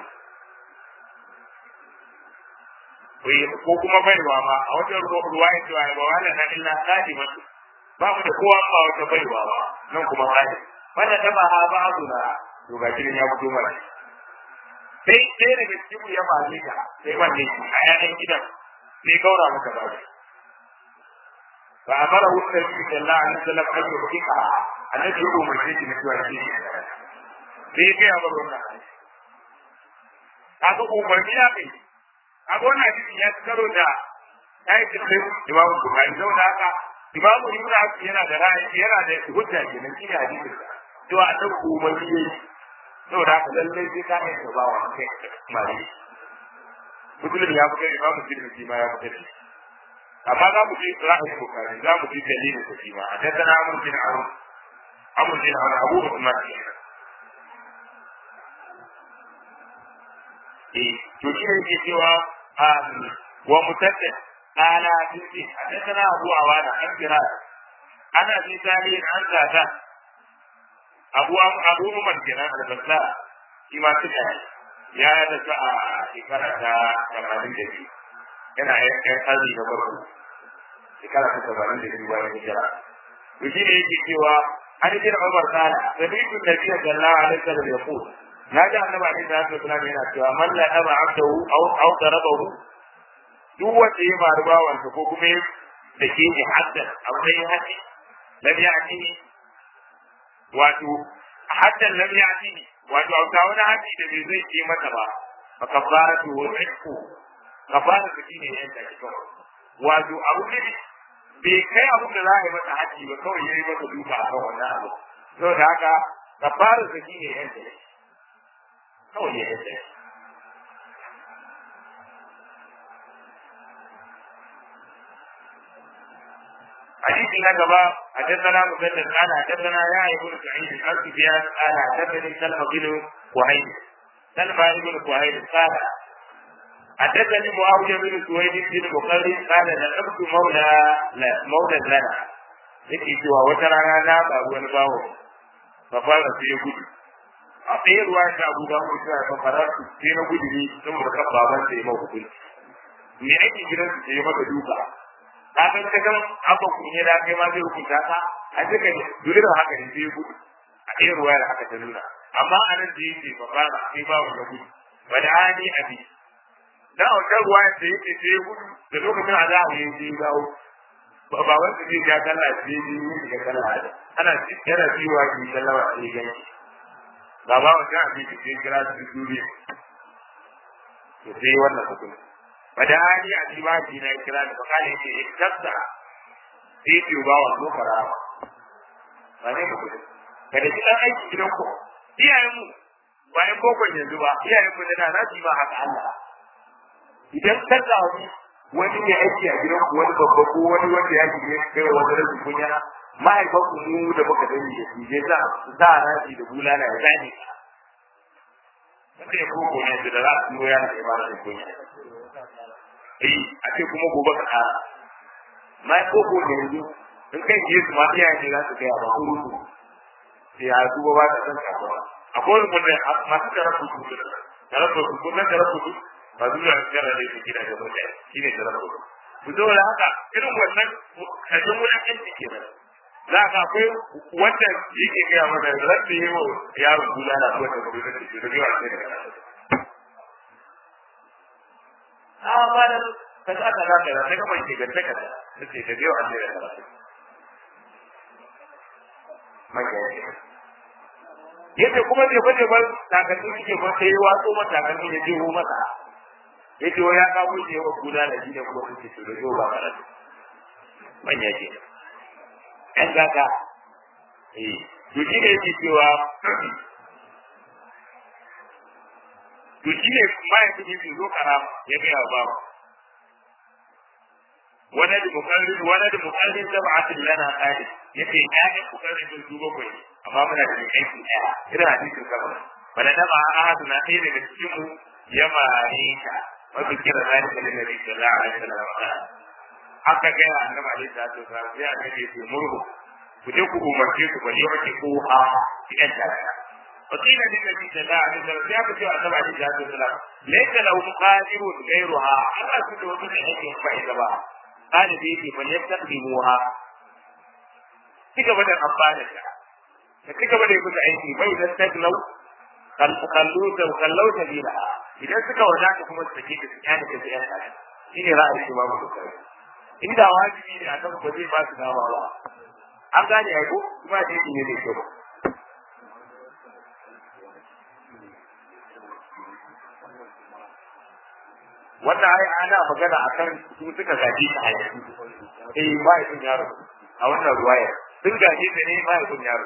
A: ko kuma baiwa ma a wata ruwa ya cewa ba malana illa gani ba ba mu da kowa ba wata baiwa ba nan kuma gani wanda ta ba ha ba na to ga kirin ya fito mana sai sai daga cikin ya ba ni ka sai wanne a yayin gidan sai gaura maka ba fa amara hu nabi sallallahu alaihi wasallam an yuqika annabi ya umarce shi mutuwa shi sai ya ga bar wannan haka umarni ya kai haka wannan hadisi ya karo da ai da sai imamu bukhari saboda haka imamu ibnu abi yana da ra'ayi yana da hujja kenan shi hadisi to a dan umarni yayi saboda haka lallai sai ka yi ba wa kai mali mutum ya fito imamu tirmidhi ma ya fito amma za mu ji ra'ayin bukari za mu ji dalilin sa shi ma a tattana amur bin amur amur bin amur abu usman eh to shi ne yake cewa wa mutaddid ala tinti a tattana abu awana an kira ana bi tani an zata abu abu umar kenan albasa shi ma suka ya da a shekara ta 82 yana yan kazi da farko shekara ta sabanin da biyu bayan hijira to shi ne yake cewa an jira Umar kana sabitu nabiyyi sallallahu alaihi wasallam ya ku na ji annabi alaihi salatu wasallam yana cewa man la aba abdahu aw aw darabahu duk wanda ya faru bawansa ko kuma ya da ke ni haddan akwai haddi lam ya'tini wato haddan lam ya'tini wato a wani haddi da bai zai ce mata ba fa kafaratu wa ihku kafara ta shine yanka shi kawai wato abu ne bai kai abu da za a yi masa haji ba kawai yayi masa duka a kan wannan abu saboda haka kafara ta shine yanka shi kawai ya yanka shi حديث نجبا حدثنا مسدد قال حدثنا يا ابن سعيد عن سفيان قال حدثني سلمى بن وهيب سلمى بن وهيب قال حدثني معاوية بن سويد بن بخاري قال لقبت مولى لا مولى لنا yake cewa wata rana na faru wani bawo ba fara sai ya gudu a tsaye ruwa ta abu ba mu cewa ba fara su sai na gudu ne saboda kan baban sai ya maka hukunci me ake gidan su sai ya maka duka ka san ka san haka ku ne da kai ma zai hukunta ka a duka dole da haka ne sai ya gudu a tsaye ruwa da haka ta nuna amma a nan da yake ba fara sai bawo ya gudu wani ani abi da a wajen ruwa da yake sai gudu da lokacin a za a yi sai dawo ba ba wanda zai ja kalla sai yi yi ga kalla ana yana ciwa ki kalla ba sai gani ba ba wanda a bi sai kira su duri to sai wannan hukunci bada hali a ciwa ki na kira da bakale yake iktabta sai ki ba wa ko fara ba ne ku kada ki dan aiki gidan ku iyayen mu bayan bokon yanzu ba iyayen mu da na ji ba haka Allah idan ka samu wani mai aiki a gidan ku wani babba ko wani wanda ya shige kai wa wani rashin kunya mahaifan ku mu da muka sani da shi zai sa sa rashi da bulala ya zane wanda ya koko ne da za su yi yana da ba rashin kunya eh a ce kuma gobe ka ƙara mai koko ne yanzu in kai je su ma iyaye ne za su gaya ba ko rubu sai ya duba ba ta san kasuwa akwai wanda masu tarafu su tarafu su ko nan tarafu su ba zuwa gara da yake da mutane shi ne da rabu ku zo da haka irin wannan kajin wulakan da ke nan za ka akwai wanda yake gaya mana rabbi yi wa yaro kula da wanda ba zai da shi da yawa sai da a ba da ka ga ka ga da daga mai ke ganta ka da sai da yawa sai da karatu mai yadda kuma zai fade ba takalmi suke ba sai watso mata takalmi ya jeho masa yace wa ya kawo shi yawa kula da shi da kuma suke su da yau ba karatu manya ke ɗan gata eh to shi ne yake cewa to shi ne mahaifin yake zo karama ya gaya wa babu wani da mukarrin wani da mukarrin sab'atin lana qadi yace ya ne mukarrin sun su bakwai amma muna da aiki ɗaya irin hadisin kamar bala da ma ahadu na ɗaya daga cikin mu ya mare ta wata kira zai da nabi sallallahu alaihi wasallam aka ga annabi alaihi salatu wasallam sai aka ce su murhu ku je ku umarce su bari wata ko a cikin tarayya wakila din nabi sallallahu alaihi wasallam sai aka ce annabi alaihi salatu wasallam laysa lahu qadirun ghayruha ana su da wani aiki ba ita ba kana da yake fa yastaqdimuha ci gaba da amfana da ka ci gaba da yi aiki bai da taglau kallu da kallau da bila idan suka wadata kuma su take da su kyale da yan kare shine ra'ayin shi babu kokari inda wajibi ne akan ba zai ba su dama ba an gane ai ko kuma da yake ne da kyau wannan ai ana magana akan su suka gaji ta hayati eh ba ya yaro a wannan ruwaya sun gaje da ne ba ya yaro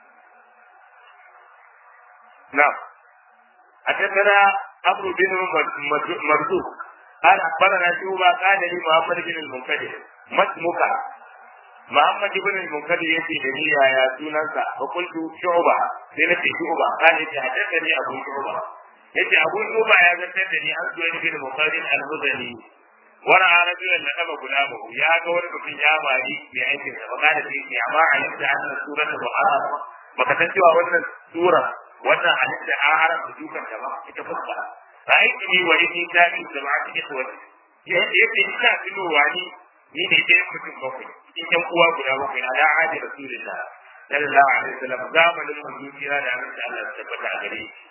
A: نعم حدثنا عمرو بن مرزوق قال اخبرنا شعبه قال لي محمد بن المنكدر ما اسمك محمد بن المنكدر يأتي لي يا سننسا فقلت شعبه سنتي شعبه قال لي حدثني ابو شعبه yace abu shuba ya zantar da ni an zuwa ni bin muqaddin al-muzani wara rajulan da kaba gulamu ya ga wani mutum ya mari mai aikin sa baka da shi amma alimta anna suratul muharram baka san cewa wannan sura wannan halitta an haramta dukan da ba ita fuska ra'aytu ni wa inni tabi da ba take to wani yace yace ina tunowa ni ni ne dai mutum bakwai cikin yan uwa guda bakwai ala hadi rasulullah sallallahu alaihi wasallam zamanin manzo kira da annabi Allah ya tabbata a gare shi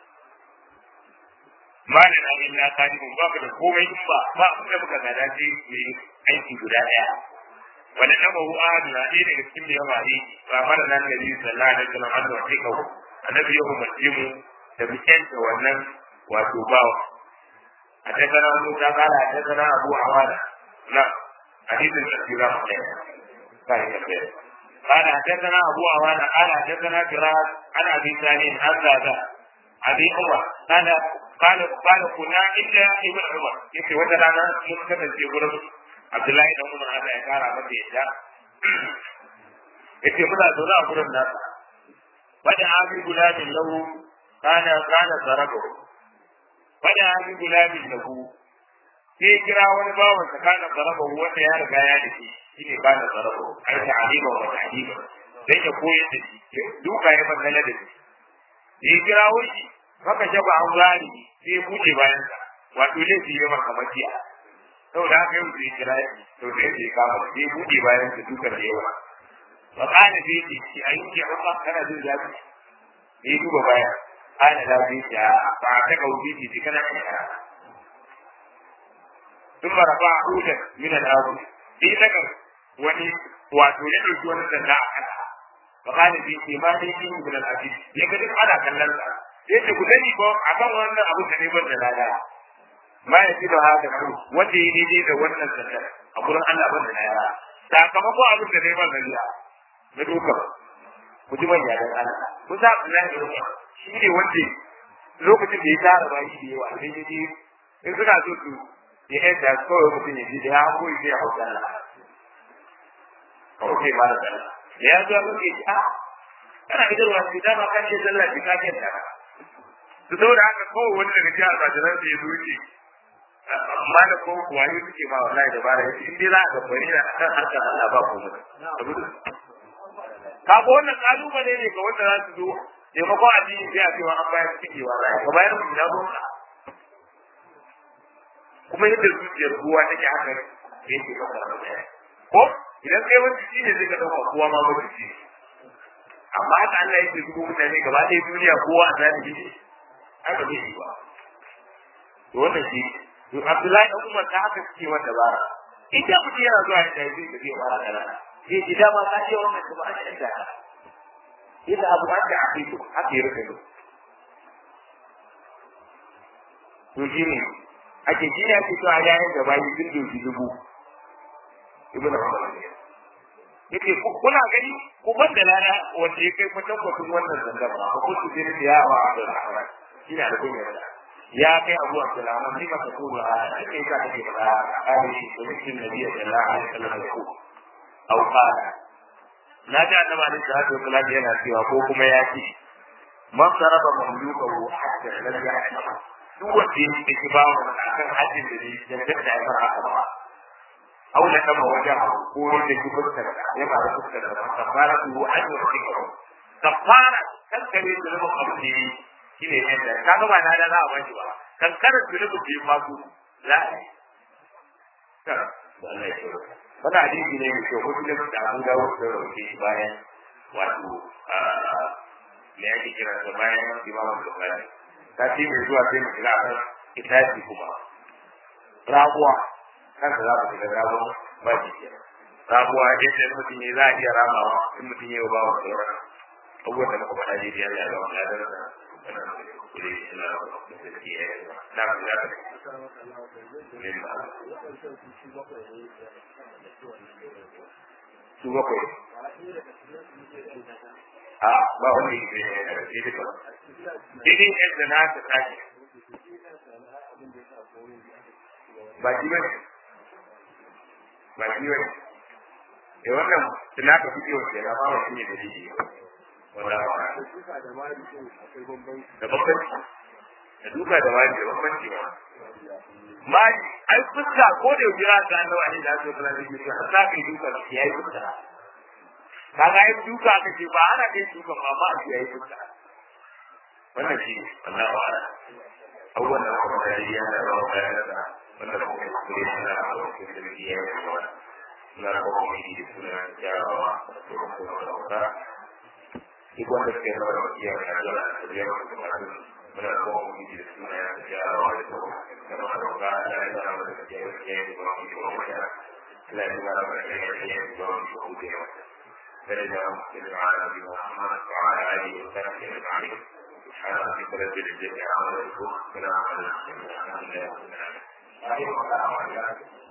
A: malin abin na kani mun ba da komai in ba ba abin da muka gada ce mai aiki guda daya wani na mahu ahadu na ɗaya daga cikin da yawa ne ba mara nan da biyu sallallahu alaihi wasallam an zuwa kai kawo annabi ya umarce mu da mu kyanta wannan wato bawa a tattara musa kala a tattara abu awana na hadisin da shi za mu kai kai ka kai قال حدثنا ابو عوانه قال حدثنا فراس عن ابي سالم عن ذا ابي عمر قال قال قال كنا عند ابن عمر يكي وجه لنا من كتب في غرب عبد الله بن عمر هذا ya kara masa yadda yace muna zaune a gurin nasa wada abi gulamin lahu kana kana zarabo wada abi gulamin lahu sai kira wani bawan sa kana zarabo wanda ya riga ya dace shine kana zarabo ai ta'alima wa ta'alima sai ya koyar da shi duka ya magana da shi ya kira wani haka shaba an gani sai ya buɗe bayan sa wato laifi ya maka makiya saboda haka yau sai kira shi to sai ya kama sai ya buɗe bayan sa dukan da yawa wa kana sai ya ce a yi ke haka kana jin zafi sai duba baya kana da sai ya ba ta kauce shi kana kana ثم رفع عودا من الأرض في ذكر wani wato ya ɗauki wani sanda a kasa فقال في إيمان من العزيز يقدر على كلام yace ku sani ko akan wannan abu da ne ban da lada ma ya fi da haka ku wanda ya daidai da wannan sanda a gurin Allah ban da lada sakamakon abin da ne ban da lada na duka ku ji manya dan Allah ku sa Allah ya rubuta shi ne wanda lokacin da ya tara ba shi da yawa sai ya ji in suna so su ya yadda kawai mutum ya ji da ya koyi sai ya hauka Allah kawai sai ba da Allah ya zo ya ce a kana idarwa shi dama kan ce sallah ki ka ce ta su saboda haka kowa wani daga cikin almajiran da ya zo ce amma da kowa kuwa yi suke ma wallahi da bara yace in dai za a ga bari na kan harkar Allah ba ko mutum ka ga wannan kalubale ne ga wanda za su zo taimakon addini sai a ce wa an bayar ciki wa ka bayar mu na gonka kuma yadda zuciyar kowa take haka yake ɗaukar ko idan kai wani shi ne zai ka ɗauka kowa ma wani shi amma haka Allah yake zubo mutane gaba ɗaya duniya kowa a zalimi ne haka zai yi ba to wannan shi to Abdullahi dan Umar ta haka suke wanda bara ita mutum yana zuwa da zai da zai fara kana zai ji dama ka ce wannan kuma an da ka ita abu an da aqidu haka ya rika to shi ne ake shi ne ake cewa yayin da bayi sun doki dubu ibn Umar yake kuna gani ku ban da lana wanda ya kai kwatan kwatan wannan zangar ba ku su je da yawa da rahman ina da kunya da ya kai Abu Abdulrahman ni maka ko ba kai ka take ba ai shi ko cikin nabi sallallahu alaihi wasallam ko au qala na ga annabi alaihi salatu wasallam yana cewa ko kuma ya ce man saraba mamlukahu hatta lam yahma duk wanda ya yi ba wa akan hajjin da ne dangar da ya fara haka ba au da kama wajen ko da ki fuskar da ya ba da fuskar da kafara su an yi wani karo kafara kankare da zama abu ne shi ne yadda ka ga ba na da za a bashi ba kankarar da zama ke masu za a yi wani hadisi ne mai kyau wasu da an dawo da rauke bayan wato me ake kira da bayan imamu bukari ta ce mai zuwa sai mu shiga kan itaci kuma rabuwa kan da za mu shiga rabuwa ba shi ke rabuwa yadda mutum ne za a iya ramawa in mutum ya yi ba wa sauran abubuwan da muka faɗa daidai Allah ya ba mu ladar da na su bakwai a ba wani ne da shi duka daidai yadda na ta tashi ba shi bane ba shi bane da wannan tuna ka fi yau ke na ba shi ne da shi wanda ba da bambanci da duka da wani da bambanci ba ma ai fuska ko da jira ga Allah ne da so kala ne ka sa kai duka ya yi fuska kaga ai duka ka ce ba ana kai duka ba ma ya yi fuska wannan shi Allah wa ala awwal da kuma da ya da ba da da wannan ko ne ko ne da ko ne da ya yi ba na ko ko ne da suna ya ba ko ko da duk wanda suke zama da iya da Allah da ya ba da muna ko mu ji da suna ya da ya wa da ko da ba da ga da ya da ba da ya ya da ba mu ko mu ya la ya da ba da ya ya da ba mu ko mu ya درجة مسلم على نبي محمد وعلى آله وصحبه أجمعين سبحان ربك رب العزة عما يصفون سلام على المرسلين الحمد لله رب العالمين